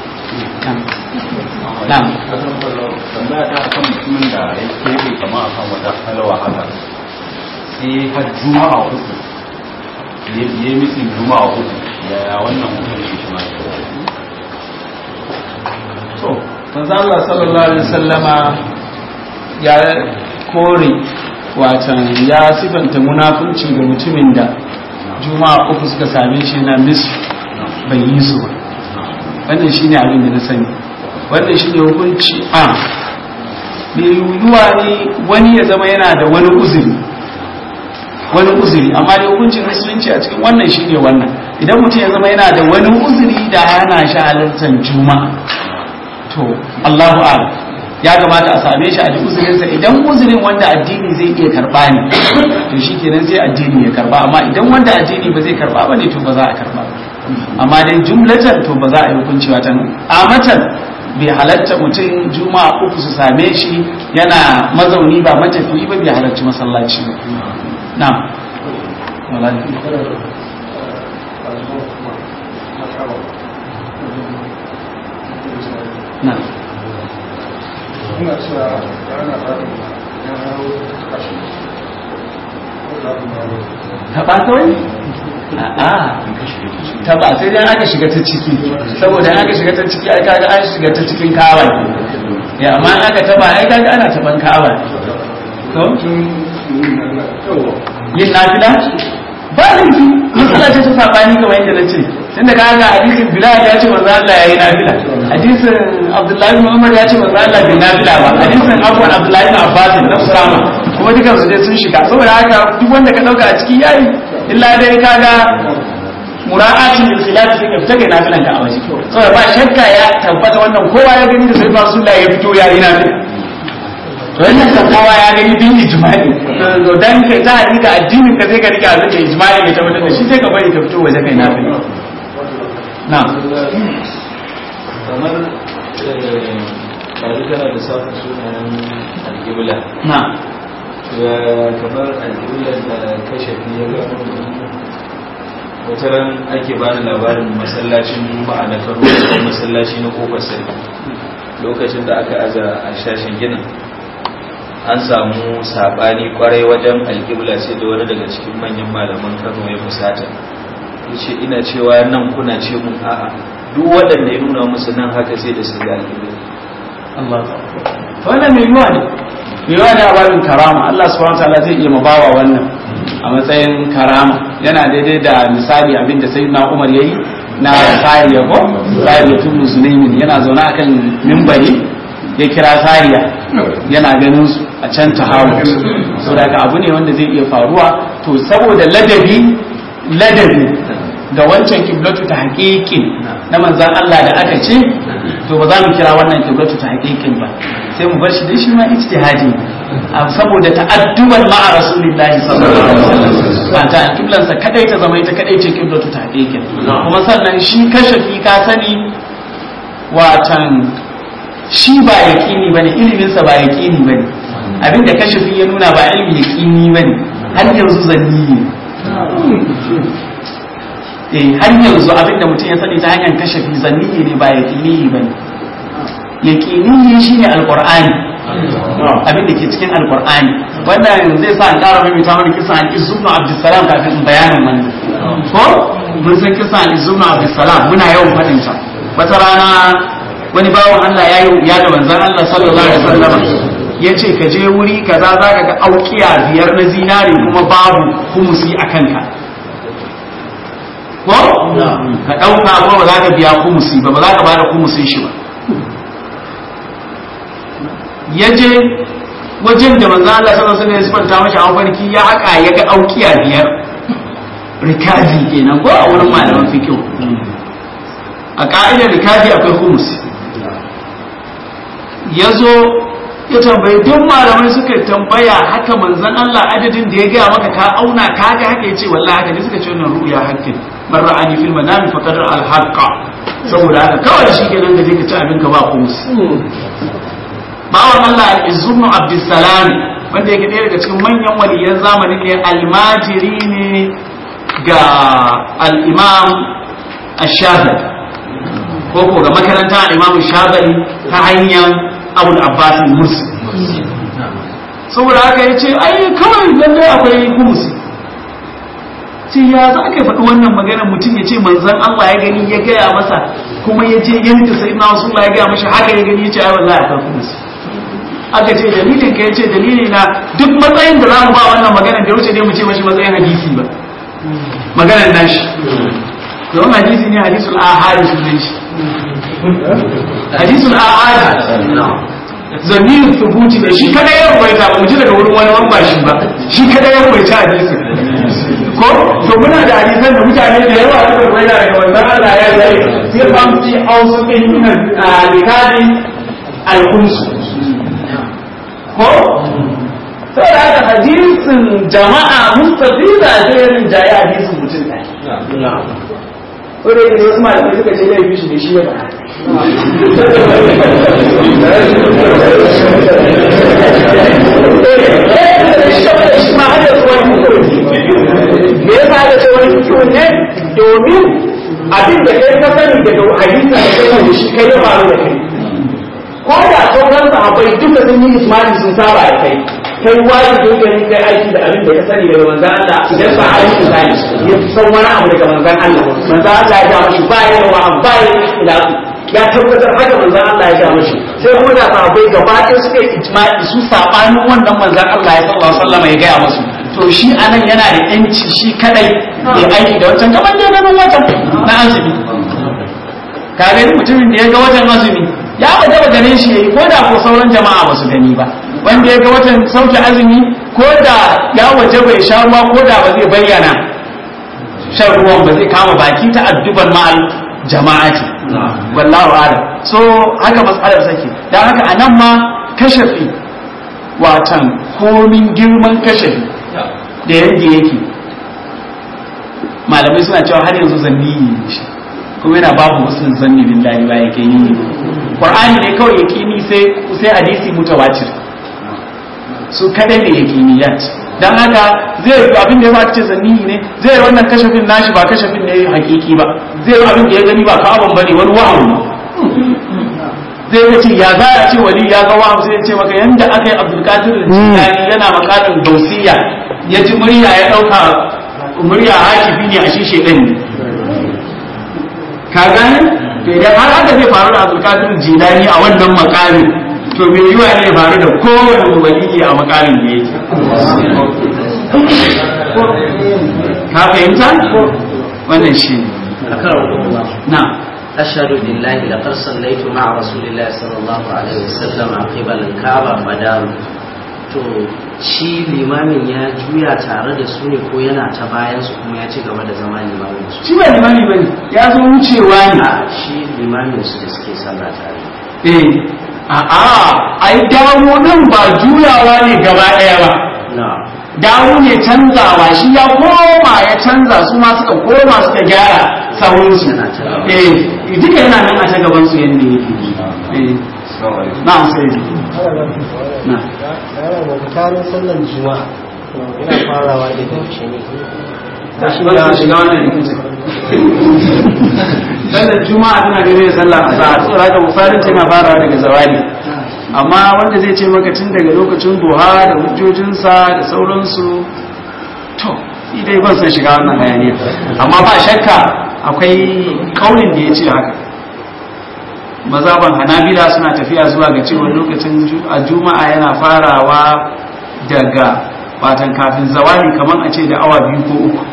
[SPEAKER 1] na'am
[SPEAKER 7] tambaya ta akan mutumin da ya keɓe kama a kan wata halawa haka sai har juma'a uku ya yi mitin juma'a uku yaya wannan hukunci shi ma
[SPEAKER 1] to manzo Allah sallallahu alaihi wasallama ya kore watan ya sifanta munafunci ga mutumin da juma'a uku suka same shi na mis bai yi su ba wannan shine abin da na sani wannan shine hukunci a mai yiwuwa ne wani ya zama yana da wani uzuri wani uzuri amma da hukuncin musulunci a cikin wannan shine wannan idan mutum ya zama yana da wani uzuri da hana shi halartar juma'a to Allahu a'lam ya kamata a same shi a ji uzurinsa idan uzurin wanda addini zai iya karba ne to shi kenan sai addini ya karba amma idan wanda addini ba zai karba ba ne to ba za a karba ba amma dai jumlatan to ba za a yi hukunci watan amatan bai halatta mutum juma'a uku su same shi yana mazauni ba matafiyi ba bai halarci masallaci ba na na
[SPEAKER 3] ina cewa ana fatan ya hau kashi
[SPEAKER 1] taɓa kawai? a'a taɓa sai dai aka shiga ta ciki saboda in aka shiga ta ciki ai kaga an shiga ta cikin kawa ya amma in aka taɓa ai kaga ana taɓan kawa ko yin nafila ba laifi matsala ce ta sabani kamar yadda na ce tunda ka ga hadisin bilal ya ce manzo Allah yayi nafila hadisin abdullahi bin umar ya ce manzo Allah bai nafila ba hadisin afwan abdullahi bin abbas na usama kuma dukan su dai sun shiga saboda haka duk wanda ka dauka a ciki yayi illa dai kaga mura'atin lil khilaf sai ka fita kai nafilan ka a waje saboda ba shakka ya tabbata wannan kowa ya gani da sai rasulullah ya fito yayi nafila to wannan kan kowa ya gani bin ijma'i to dan kai ta hakika addinin ka sai ka rike abin da ijma'i ya tabbatar da shi sai ka bari ka fito waje kai nafila na'am
[SPEAKER 8] kamar ɗari kana da safin sunayen alƙibla
[SPEAKER 1] na'am
[SPEAKER 5] kamar al'ular da kashe ya ga wata ran ake bani labarin masallacin juma'a na kano da masallaci na kofar sarki lokacin da aka aza a shashin ginin an samu sabani kwarai wajen alƙibla sai da wani daga cikin manyan malaman kano ya fusata ya ce ina cewa nan kuna ce mun a'a duk waɗanda ya nuna musu nan haka sai da su ga alƙibla
[SPEAKER 1] Allah wannan mai yiwa ne mai yiwa ne a babin karama Allah subhanahu wataala zai iya mabawa wannan a matsayin karama yana daidai da misali abin da sayyidina Umar yayi na sariya ko sariya tun musulmin yana zaune akan mimbari ya kira sariya yana ganin su a can tahawut so daga abu ne wanda zai iya faruwa to saboda ladabi ladabi ga wancan kiblatu ta haƙiƙin na manzan Allah da aka ce to ba za mu kira wannan kiblatu ta haƙiƙin ba sai mu bar shi dai shi ma ijtihadi saboda ta'adduban ma'a rasulillahi sallallahu alaihi wasallam ba ta kiblan sa kadai ta zama ita kadai ce kiblatu ta haƙiƙin kuma sannan shi kashafi ka sani watan shi ba yaqini bane ilimin sa ba yaqini bane abinda kashafi ya nuna ba ilmi yaqini bane har yanzu zanni ne eh har yanzu abinda mutum ya sani ta hanyar kashe fi zanni ne ba yaqini ba ne yaqini shine alqur'ani abinda ke cikin alqur'ani wannan zai sa an ƙara mai ta mana kisan al-izubnu abdussalam kafin in bayanin wannan ko mun san kisan al-izubnu abdussalam muna yawan fadin sa wata rana wani bawan Allah ya yi ya da manzon Allah sallallahu alaihi wasallam ya ce ka je wuri kaza za ka ga aukiya biyar na zinare kuma babu humusi a kanka ko ka ɗauka ko ba za ka biya kumusi ba ba za ka bada kumusin shi ba ya je wajen da manzo Allah sallallahu alaihi wasallam ya mashi a farki ya haka ya ga aukiya biyar rikazi kenan ko a wurin malaman fiqh a ka'idar rikazi akwai kumusi ya zo ya tambayi duk malamai suka tambaya haka manzon Allah adadin da ya gaya maka ka auna ka ga haka ya ce wallahi haka ne suka ce wannan ru'ya hakkin man ra'ani fil manami faqad al haqqa saboda haka kawai shi kenan da ka ci abin ka ba kumus bawan Allah al-Izzubnu Abdussalam wanda yake ɗaya daga cikin manyan waliyan zamanin ne almajiri ne ga al-Imam Ash-Shafi'i ko ko ga makaranta al-Imam Shafi'i ta hanyar Abu Abbas al-Mursi saboda haka yace ai kawai lalle akwai kumusi sai ya za ka faɗi wannan magana mutum ya ce manzan Allah ya gani ya gaya masa kuma ya je yadda sai na wasu ya gaya mashi haka ya gani ya ce ai wallahi akwai kuma aka ce dalilin ka ya ce dalili na duk matsayin da za mu ba wannan magana da wuce dai mu ce mashi matsayin hadisi ba maganar nashi don hadisi ne hadisul ahadi sunan shi hadisul ahadi zamirin thubuti da shi kada ya rubaita ba mu ji daga wurin wani wamba shi ba shi kada ya rubaita hadisin ko to muna da hadisan da mutane da yawa suka bayyana daga wannan Allah ya zai sai ban fi ausukin min al-likadi al-khums ko sai da haka hadisin jama'a mustafida da irin jayi hadisin mutum ɗaya ko da yake wasu malamai suka ce laifi shi ne shi ya ba shi ma hada su wani me yasa aka ce wani fikihu ne domin abin da kai ka sani daga hadisi da kai da shi kai ya faru da kai ko da sauran sahabbai duka sun yi ismani sun saba da kai kai wajibi ne ne kai aiki da abin da ka sani daga manzon Allah idan sahabi misali ya san wani abu daga manzon Allah manzon Allah ya ga mashi ba ya wa ba ya ila ya tabbatar haka manzon Allah ya ga mashi sai kuma da sahabbai gaba ɗaya suka yi ijma'i su sabanin wannan manzon Allah ya sallallahu alaihi wasallam ya ga musu to shi anan yana da yanci shi kadai ya aiki da wancan kamar da nan watan na azumi ka gani mutumin da ya ga watan azumi ya ba taba ganin shi yayi ko da ko sauran jama'a ba su gani ba wanda ya ga watan sauke azumi ko da ya waje bai sha ruwa ko da ba zai bayyana shan ruwan ba zai kama baki ta adduban ma'al jama'ati wallahu a'lam so haka mas'alar sake dan haka anan ma kashafi watan komin girman kashafi da yadda yake malamai suna cewa har yanzu zanni ne shi kuma yana babu musulun zanni billahi ba yake yi ne qur'ani ne kawai yake ni sai sai hadisi mutawatir su kadai ne yaqiniyat dan haka zai yi abin da ya ba ce zannihi ne zai yi wannan kashafin nashi ba kashafin ne hakiki ba zai yi abin da ya gani ba ka'aban bane wani wahayi zai ya ce ya za a ce wali ya ga waham sai ya ce maka yanda aka yi abdulkadir jilani yana makamin gausiya ya ji murya ya dauka murya hakifi ne a shi shedan ne ka gane to idan har haka zai faru da abdulkadir jilani a wannan makamin to bai yi wa ne ya faru da kowane waliyi a makamin da yake ka fahimta wannan shi ne na
[SPEAKER 8] أشهد بالله لقد صليت مع رسول الله صلى الله عليه وسلم قبل الكعبة مدام to shi limamin ya juya tare da su ne ko yana ta bayan su kuma ya ci gaba da zama limamin su
[SPEAKER 1] shi ba limami bane ya zo wucewa ne
[SPEAKER 8] a shi limamin su da suke sallah tare
[SPEAKER 1] eh a a ai dawo din ba juyawa ne gaba daya ba
[SPEAKER 8] na
[SPEAKER 1] dawo ne canzawa shi ya koma ya canza su ma suka koma suka gyara saurinsu
[SPEAKER 8] Yana ta gaba.
[SPEAKER 1] eh duka yana nan a ta gaban su yanda yake eh na'am sai na
[SPEAKER 4] tsakanin sallar juma'a yana farawa da yaushe ne
[SPEAKER 1] shiga shiga wannan rikicin sallar juma'a tana gare da sallar azhar saboda haka bufarin tana farawa daga zawali amma wanda zai ce maka tun daga lokacin duha da hujjojinsa da sauransu to ni dai ban san shiga wannan hayaniya amma ba shakka akwai kaunin da ya ce haka mazaban hanabila suna tafiya zuwa ga cewa lokacin ju- a juma'a yana farawa daga watan kafin zawali kamar a ce da awa biyu ko uku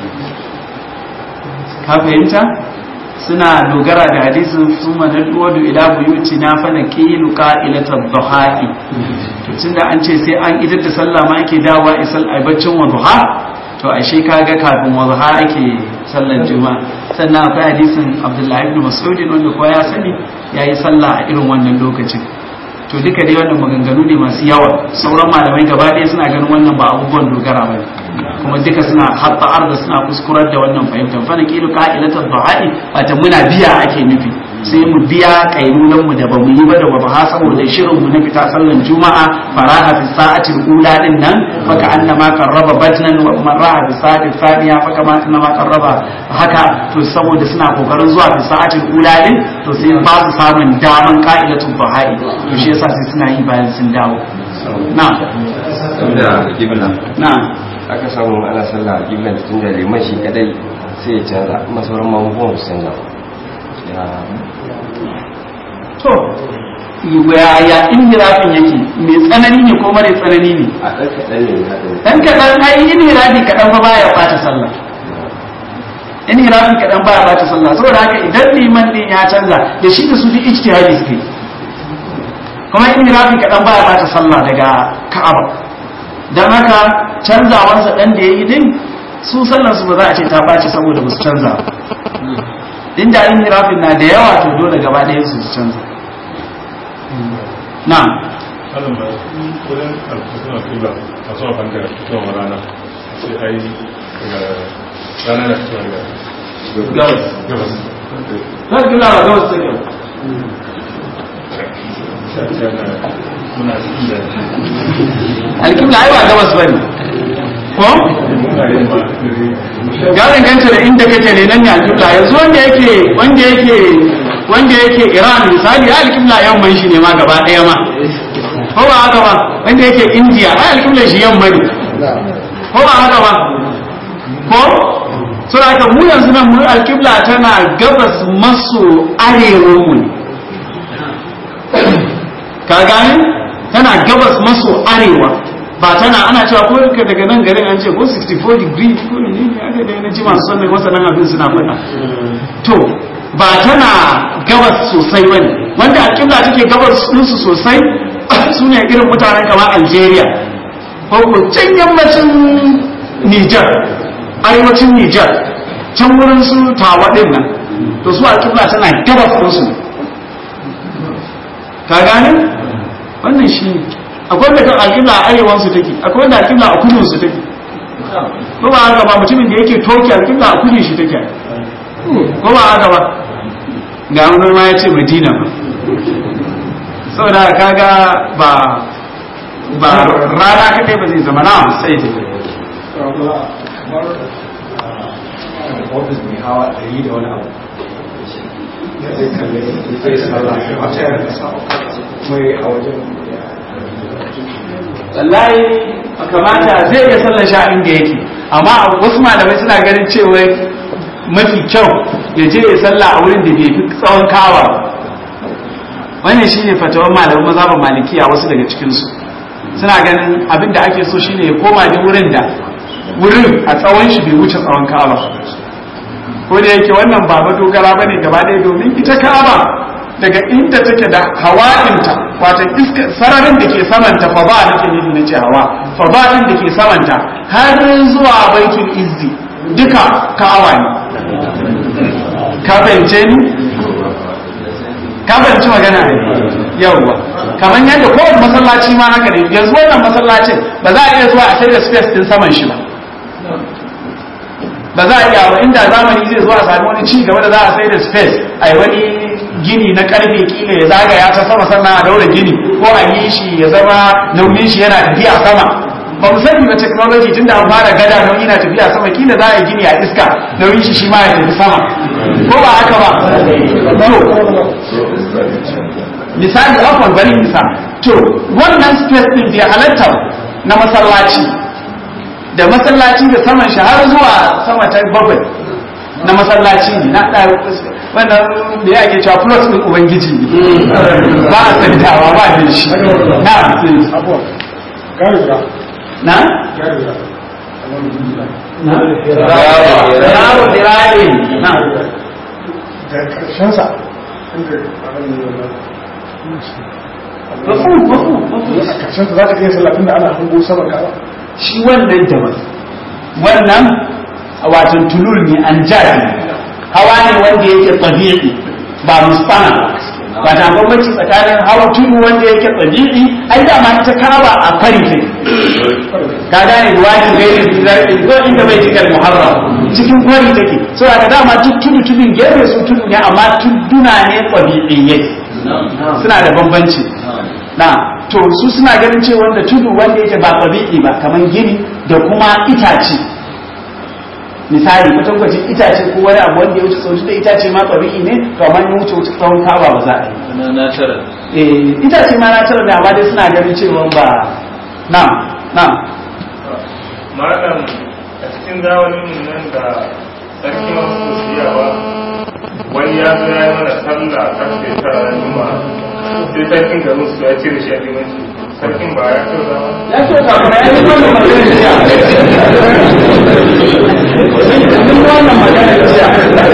[SPEAKER 1] ka fahimta suna dogara da hadisin suma na duwadu ila buyuti na fana kilu qa'ilatan dhuha'i to tunda an ce sai an idar da sallah ma ake dawowa isal aibacin wa duha to ashe kaga kafin wa duha ake sallar juma'a sannan akwai hadisin abdullahi ibn mas'ud wanda kowa ya sani yayi sallah a irin wannan lokacin to duka dai wannan maganganu ne masu yawa sauran malamai gaba ɗaya suna ganin wannan ba abubuwan dogara ba kuma duka suna hatta arda suna kuskurar da wannan fahimtar fa na kilu qa'ilatul duha'i wata muna biya ake nufi sai mu biya kailulan mu da bamu yi ba da ba saboda shirin mu na fita sallan juma'a faraha fi sa'atil ula din nan fa ka annama qarraba batnan wa man raha fi sa'atil thaniya fa kama annama qarraba haka to saboda suna kokarin zuwa fi sa'atil ula din to sai ba su samun daman qa'ilatul duha'i to shi yasa sai suna yi bayan sun dawo na
[SPEAKER 9] da gibla
[SPEAKER 1] na
[SPEAKER 9] aka samu ana sallah a giblan tun da liman shi kadai sai ya canza kuma sauran mamubuwan su canza ya
[SPEAKER 1] to yaya inhirafin yake mai tsanani ne ko mara tsanani ne
[SPEAKER 9] a ɗan kaɗan ne haɗin
[SPEAKER 1] dan kaɗan ai inhirafi kaɗan fa baya bata sallah inhirafi kaɗan baya bata sallah saboda haka idan liman din ya canza da shi da su duk ijtihadi suke kuma inhirafi kaɗan baya bata sallah daga ka'aba dan haka canzawansa dan da yayi din su sallar su ba za a ce ta baci saboda ba su canza ba inda inhirafin na da yawa to dole gaba ɗaya su su canza na'am
[SPEAKER 10] Alam ba kudin alfasuna kula a sama fanka fitowar rana sai ai daga rana na fitowar da
[SPEAKER 1] gabas
[SPEAKER 10] gabas
[SPEAKER 1] za ki lawa gabas ta yau
[SPEAKER 10] sai na muna cikin da
[SPEAKER 1] alkibla ai ba gabas ba ne ko ya danganta da inda kake ne nan ne alkibla yanzu wanda yake wanda yake wanda yake iran misali ya alkibla yamman shi ne ma gaba ɗaya ma ko ba haka ba wanda yake india ai alkibla shi yamma ne ko ba haka ba ko so da haka mu yanzu nan mu alkibla tana gabas maso arewa mu ne ka gane tana gabas maso arewa ba tana ana cewa ko ka daga nan garin an ce ko 64 degree ko ne ne aka da na ji masu sanin wasannan abin suna faɗa to ba tana gabas sosai bane wanda alƙibla take gabas ɗinsu sosai su ne irin mutanen kamar algeria ko ko can yammacin niger arewacin niger can wurin su tawa ɗin nan to su alƙibla tana gabas ɗinsu ka gane wannan shi ne akwai wanda kan alƙibla a arewansu take akwai wanda alƙibla a kudinsu take ko ba haka ba mutumin da yake toki alƙibla a kudin shi take ko ba haka ba ga wani ma ya ce madina ba saboda kaga ba ba rana kadai ba zai zama na sai da
[SPEAKER 11] ofis mai hawa ɗari da wani abu ya zai kalle ya zai sallah shi a tayar da sa mai a wajen
[SPEAKER 1] wallahi kamata zai iya sallar sha inda yake amma wasu malamai suna ganin cewa mafi kyau ya je ya salla a wurin da bai fi tsawon kawa wannan shine fatawar malaman mazhaban malikiya wasu daga cikinsu suna ganin abin da ake so shine ya koma da wurin da wurin a tsawon shi bai wuce tsawon kawa ko da yake wannan ba madogara bane gaba ɗaya domin ita ka'aba daga inda take da hawa'inta wato iska sararin da ke samanta fa ba nake nufi na ce hawa fa ba din da ke samanta har zuwa baitul izzi duka ka'aba ne ka fahimce ni ka fahimci magana ne yawwa kamar yadda kowane masallaci ma haka ne yanzu wannan masallacin ba za a iya zuwa a sai da space din saman shi ba ba za a iya ba inda zamani zai zo a sami wani ci gaba da za a sai da space a yi wani gini na karfe kila ya zagaya ta sama sannan a daura gini ko a yi shi ya zama nauyin shi yana tafiya sama ba mu sani ba technology tun da an fara gada nauyi na tafiya sama kila za a yi gini a iska nauyin shi shi ma ya tafi sama ko ba haka ba misali afon bari misa to wannan space din bai halatta na masallaci da masallaci da saman shi har zuwa sama ta bakwai na masallaci ne na ɗaya wannan da ya ake cewa plus ɗin ubangiji ne ba a santawa ba da shi na na na yaro birane na
[SPEAKER 11] da karshensa
[SPEAKER 1] mafu mafu mafu
[SPEAKER 11] a karshensa za ka iya sallafin da ana hango saman kawa
[SPEAKER 1] shi wannan daban wannan watan tulur ne an jari hawa ne wanda yake tabi'i ba mustana ba ta bambanci tsakanin hawa tudu wanda yake tabi'i ai da ma ta kaba a fari kai ka gane ruwani gairi zarfi ko inda bai cikar muharram cikin kwari take so da dama duk tudu tudun gefe su tudu ne amma tuduna ne tabi'iyyai suna da bambanci na to su suna ganin cewa wanda tudu wanda yake ba tabi'i ba kamar gini da kuma itace misali kwatankwacin itace ko wani abu wanda ya wuce sauti da itace ma tabi'i ne to amma ya wuce wuce tsawon kaba ba za a yi
[SPEAKER 5] na natural
[SPEAKER 1] eh itace ma natural ne amma dai suna ganin cewa ba na na
[SPEAKER 10] malam a cikin zamanin nan da sarki masu siyawa wani ya zo ya yi mana sallah karfe tara na juma'a sai sarkin da musu ya cire shi a limanci sarkin ba ya kyau zama
[SPEAKER 1] ya ce ka kuma ya yi wannan magana jiya mun wannan magana jiya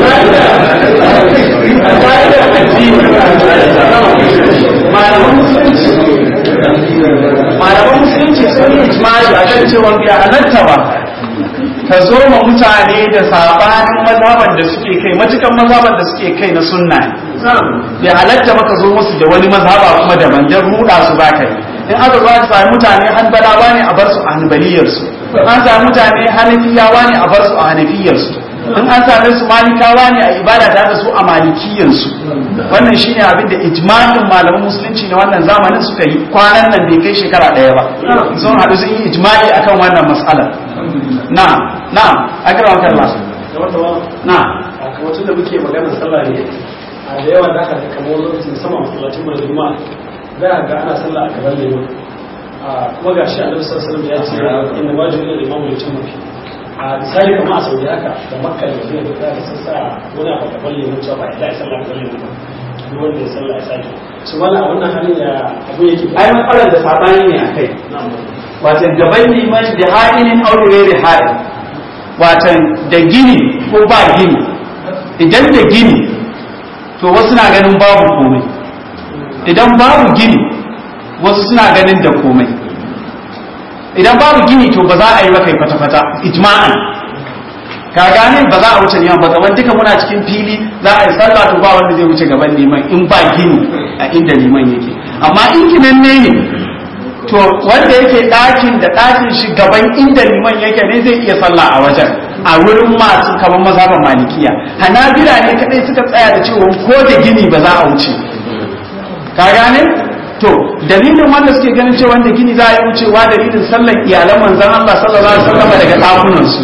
[SPEAKER 1] a ka'idar addini malaman musulunci malaman musulunci sun yi ijma'i a kan cewa bai halatta ba ka zo ma mutane da sabanin mazhaban da suke kai matukan mazhaban da suke kai na sunna ne bai halatta ba ka zo musu da wani mazhaba kuma daban dan ruda su ba kai in aka zo aka sami mutane hanbalawa ne a bar su a hanbaliyarsu in an sami mutane hanafiyawa ne a bar su a hanafiyarsu in an same su malikawa ne a ibada ta da su a malikiyarsu wannan shine abin da ijma'in malaman musulunci na wannan zamanin suka yi kwanan nan bai kai shekara ɗaya ba sun haɗu sun yi ijma'i akan wannan mas'alar na na akram kallah na
[SPEAKER 11] a kamar da muke maganar sallah ne a da yawa da aka kamar lokacin sama masallacin mai juma'a za a ga ana sallah a gaban liman a kuma ga shi annabi sallallahu alaihi wasallam ya ce inna wajibu lil imam ya tumma fi a misali kamar a saudi haka da makka da madina da za ka sassa wani abu gaban liman cewa ba ya sallah gaban liman ba duk wanda ya sallah ya sake su wala a wannan halin ya abu yake
[SPEAKER 1] ai matsalar da sabani ne akai wato gaban liman da ha'inin aure da ha'in wato da gini ko ba gini idan da gini to wasu na ganin babu komai idan babu gini wasu suna ganin da komai idan babu gini to ba za a yi maka fata-fata ijma'an ka gane ba za a wuce liman ba gaban duka muna cikin fili za a yi sallah to ba wanda zai wuce gaban liman in ba gini a inda liman yake amma in kinanne ne to wanda yake ɗakin da ɗakin shi gaban inda liman yake ne zai iya sallah a wajen a wurin masu kamar mazhaban malikiya hanabila ne kadai suka tsaya da cewa ko da gini ba za a wuce ka gane
[SPEAKER 2] to dalilin wanda suke ganin cewa wanda gini za a yi wucewa dalilin sallan iyalan manzon Allah sallallahu alaihi wasallam daga dakunan su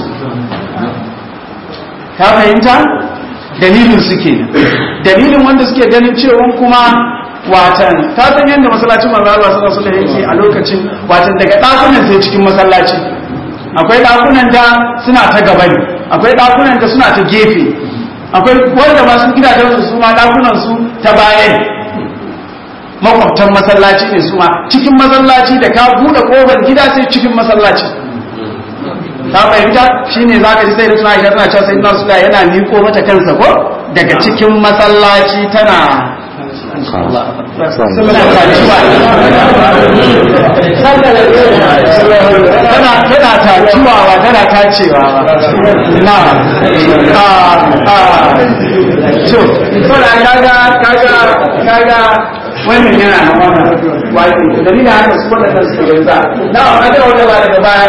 [SPEAKER 2] ka fahimta dalilin su kenan dalilin wanda suke ganin cewa kuma watan ta san yadda masallacin manzo Allah sallallahu alaihi wasallam yake a lokacin watan daga dakunan sai cikin masallaci akwai dakunan da suna ta gaba ne akwai dakunan da suna ta gefe akwai wanda ma sun gidajen su su ma dakunan su ta baya ne makwabtan masallaci ne su ma cikin masallaci da ka bude kofar gida sai cikin masallaci ta fahimta shine zaka ji sai da tuna Aisha tana cewa sai na Rasulullah yana miko mata kansa ko daga cikin masallaci tana tana tana tacewa tana tacewa na a to so da kaga kaga kaga wannan yana nan wannan wani dalilin haka su wannan suke yanzu na a ga wanda ba daga baya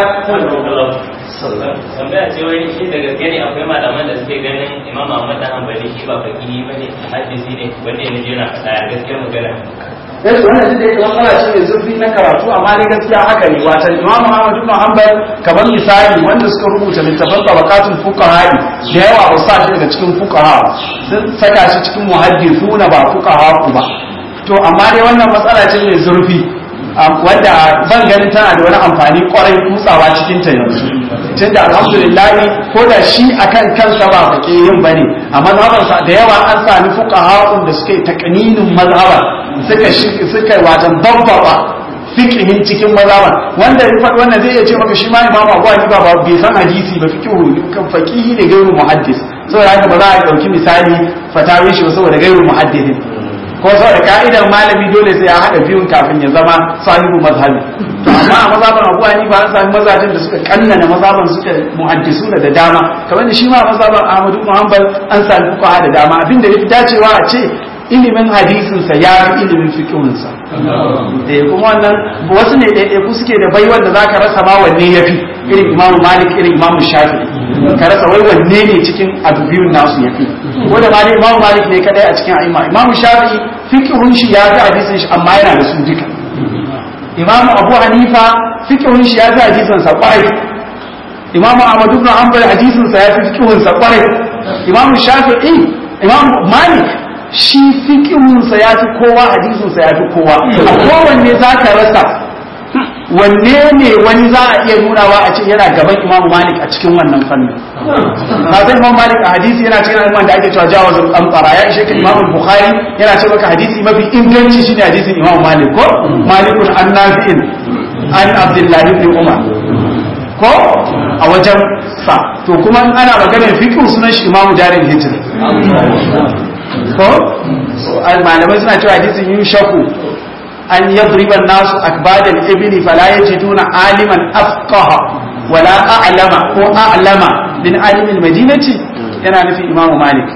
[SPEAKER 12] tambaya ce wai shi da gaske ne akwai malaman da suke ganin imam Ahmad da Hanbali shi ba fakihi bane hadisi ne wanda ya je na faɗa ya gaskiyar magana
[SPEAKER 2] yace wannan duk da yake matsala ce mai zurfi na karatu amma ne gaskiya haka ne wata Imam Ahmad ibn Hanbal kamar misali wanda suka rubuta littafan tabaqatul fuqaha da yawa ba sa shi daga cikin fuqaha sun saka shi cikin muhaddithuna ba fuqaha ba to amma dai wannan matsala ce mai zurfi wanda ban ganin tana da wani amfani kwarai kutsawa cikin ta yanzu tun da alhamdulillah ko da shi akan kansa ba fake yin bane a mazhabansa da yawa an sami fuqaha da suka yi takaninin mazhaban suka suka watan babbaba fiqhin cikin mazhaban wanda ya faɗi wannan zai iya ce maka shi ma imamu Abu Hanifa ba bai san hadisi ba fiqhu kan faqihi ne gairu muhaddis saboda haka ba za a dauki misali fatawin shi saboda gairu muhaddisin ko saboda ka'idar malami dole sai ya haɗa biyun kafin ya zama sahibu mazhabi to amma a mazaban Abu Hanifa an sami mazajin da suka kannana mazaban suka muhaddisu da dama kamar da shi ma mazaban Ahmad ibn Hanbal an sami fuqaha da dama abinda yafi dacewa a ce ilimin hadisin sa ya fi ilimin fiqhun sa eh kuma wannan wasu ne ɗaya ku suke da baiwar da zaka rasa ma wanne yafi irin Imam Malik irin Imam Shafi'i ka rasa wai wanne ne cikin abu biyun nasu yafi ko da ma dai Imam Malik ne kadai a cikin a'imma Imam Shafi'i fiqhun shi ya fi hadisin shi amma yana da su duka Imam Abu Hanifa fiqhun shi ya fi hadisin sa kwarai Imam Ahmad ibn Hanbal hadisin sa ya fi fiqhun sa kwarai Imam Shafi'i Imam Malik shi fiqhun sa ya fi kowa hadisin sa ya fi kowa a kowanne zaka rasa wanne ne wani za a iya nunawa a ce yana gaban Imam Malik a cikin wannan fannin ba zai Imam Malik a hadisi yana cikin alman da ake cewa jawazul amfara ya ishe ka Imam Bukhari yana ce maka hadisi mafi inganci shine hadisin Imam Malik ko Malikun an Nafi'in an Abdullahi ibn Umar ko a wajen sa to kuma ana maganar fiqh sunan shi Imam Darul Hijr ko malamai suna cewa hadisin yushaku أن يضرب الناس أكباد الإبل فلا يجدون عالما أفقه ولا أعلم هو أعلم من عالم المدينة yana nufi imamu malik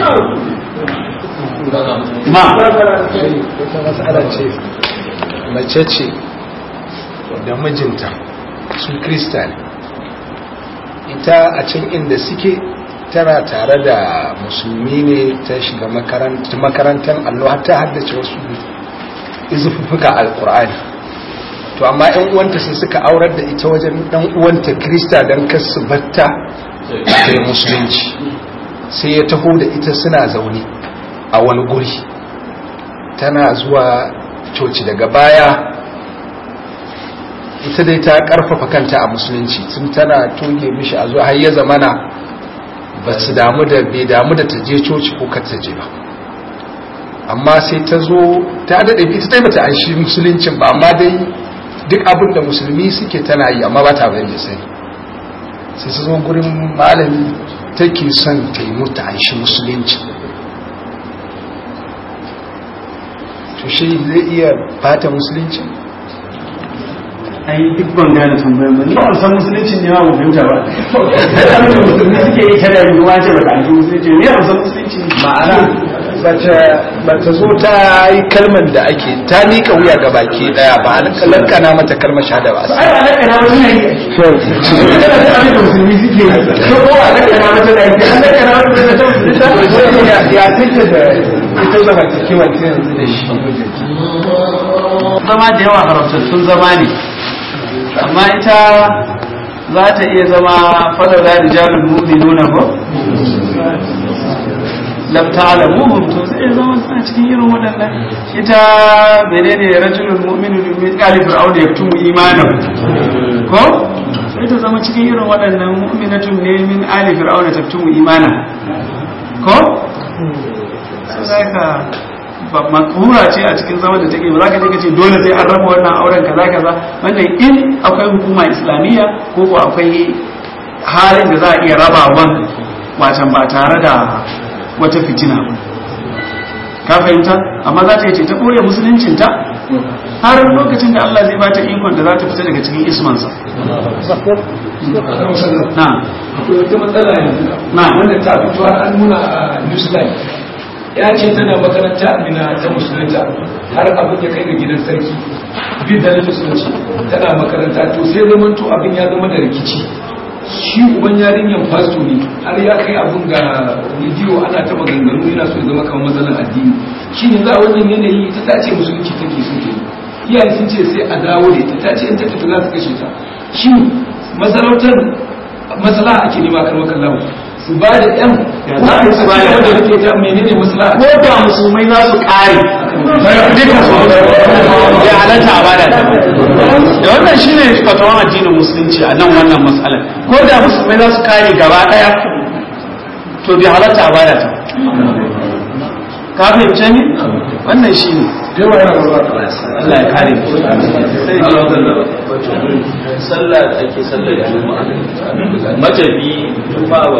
[SPEAKER 2] imam
[SPEAKER 3] wata matsala ce mace ce da mijinta su krista ne ita a can inda suke tana tare da musulmi ne ta shiga makarantar allo har ta haddace wasu izufuffuka alkur'ani to amma yan uwanta sai suka aurar da ita wajen dan uwanta krista don kasu batta da musulunci sai ya taho da ita suna zaune a wani guri tana zuwa coci daga baya ita dai ta karfafa kanta a musulunci tun tana toge mishi a zuwa har ya zamana ba su damu da bai damu da ta je coci ko kar ta je ba amma sai ta zo ta daɗe ita dai bata an shi musuluncin ba amma dai duk abin da musulmi suke tana yi amma ba ta bari ya sani sai ta zo gurin malami take son ta yi mutu an shi musulunci to shi zai iya bata musulunci
[SPEAKER 2] ai duk ban gane tambayar ba ni ba san musulunci ne ma ba fahimta ba abin da musulmi suke yi kada yi wa ce ba ta ji musulunci ne ba san musulunci
[SPEAKER 3] ma'ana bata zo ta yi kalmar da ake ta miƙa wuya ga baki daya ba a lankana mata kalmar shahada ba
[SPEAKER 2] ai ba lankana ba ne kada da abin da musulmi suke yi ko ko a lankana mata da ake an lankana mata da ta musulunta
[SPEAKER 3] ya tinta da ita zama kewa ta yanzu da shi
[SPEAKER 1] zama da yawa haramtattun zama ne amma ita za ta iya zama falala rijalul mu'minuna ko lam ta'lamuhum to sai zama tana cikin irin waɗannan ita menene rajulul mu'minu min qali fir'aun yaktumu imanahu ko sai ta zama cikin irin waɗannan mu'minatun ne min ali fir'aun taktumu imana ko sai ka ba makura ce a cikin zaman da take ba za ka je ka ce dole sai an raba wannan auren kaza kaza wannan in akwai hukuma islamiyya ko ko akwai halin da za a iya rabawan wacan ba tare da wata fitina ba ka fahimta amma za ta yi ce ta ɓoye musuluncinta har lokacin da Allah zai ba ta ikon da za ta fita daga cikin ismansa na
[SPEAKER 3] akwai wata matsala yanzu
[SPEAKER 1] Na.
[SPEAKER 3] wanda ta fito har an nuna a New Zealand ya ce tana makaranta amina ta musulunta har abin ya kai ga gidan sarki bin da na musulunci tana makaranta to sai zaman to abin ya zama da rikici shi uban yarinyar fasto ne har ya kai abin ga bidiyo ana ta maganganu yana so ya zama kamar matsalar addini shi ne za a wannan yanayi ita ta ce musulunci take so ta yi iyaye sun ce sai a dawo da ita ta ce in ta tafi za su kashe ta shi masarautar masala ake nema karmar kallawa su ba da yan
[SPEAKER 1] za a yi su ba da
[SPEAKER 3] wanda rike ta menene masala
[SPEAKER 1] ko da musulmai za su kare duka su ya halatta a bada ta da wannan shine fatawan addinin musulunci a nan wannan matsalar ko da musulmai za su kare gaba daya to bai halatta a bada ta ka fahimce ni wannan shine Allah ya kare mu sai ji wannan
[SPEAKER 5] sallah da ake sallar juma'a matafi juma'a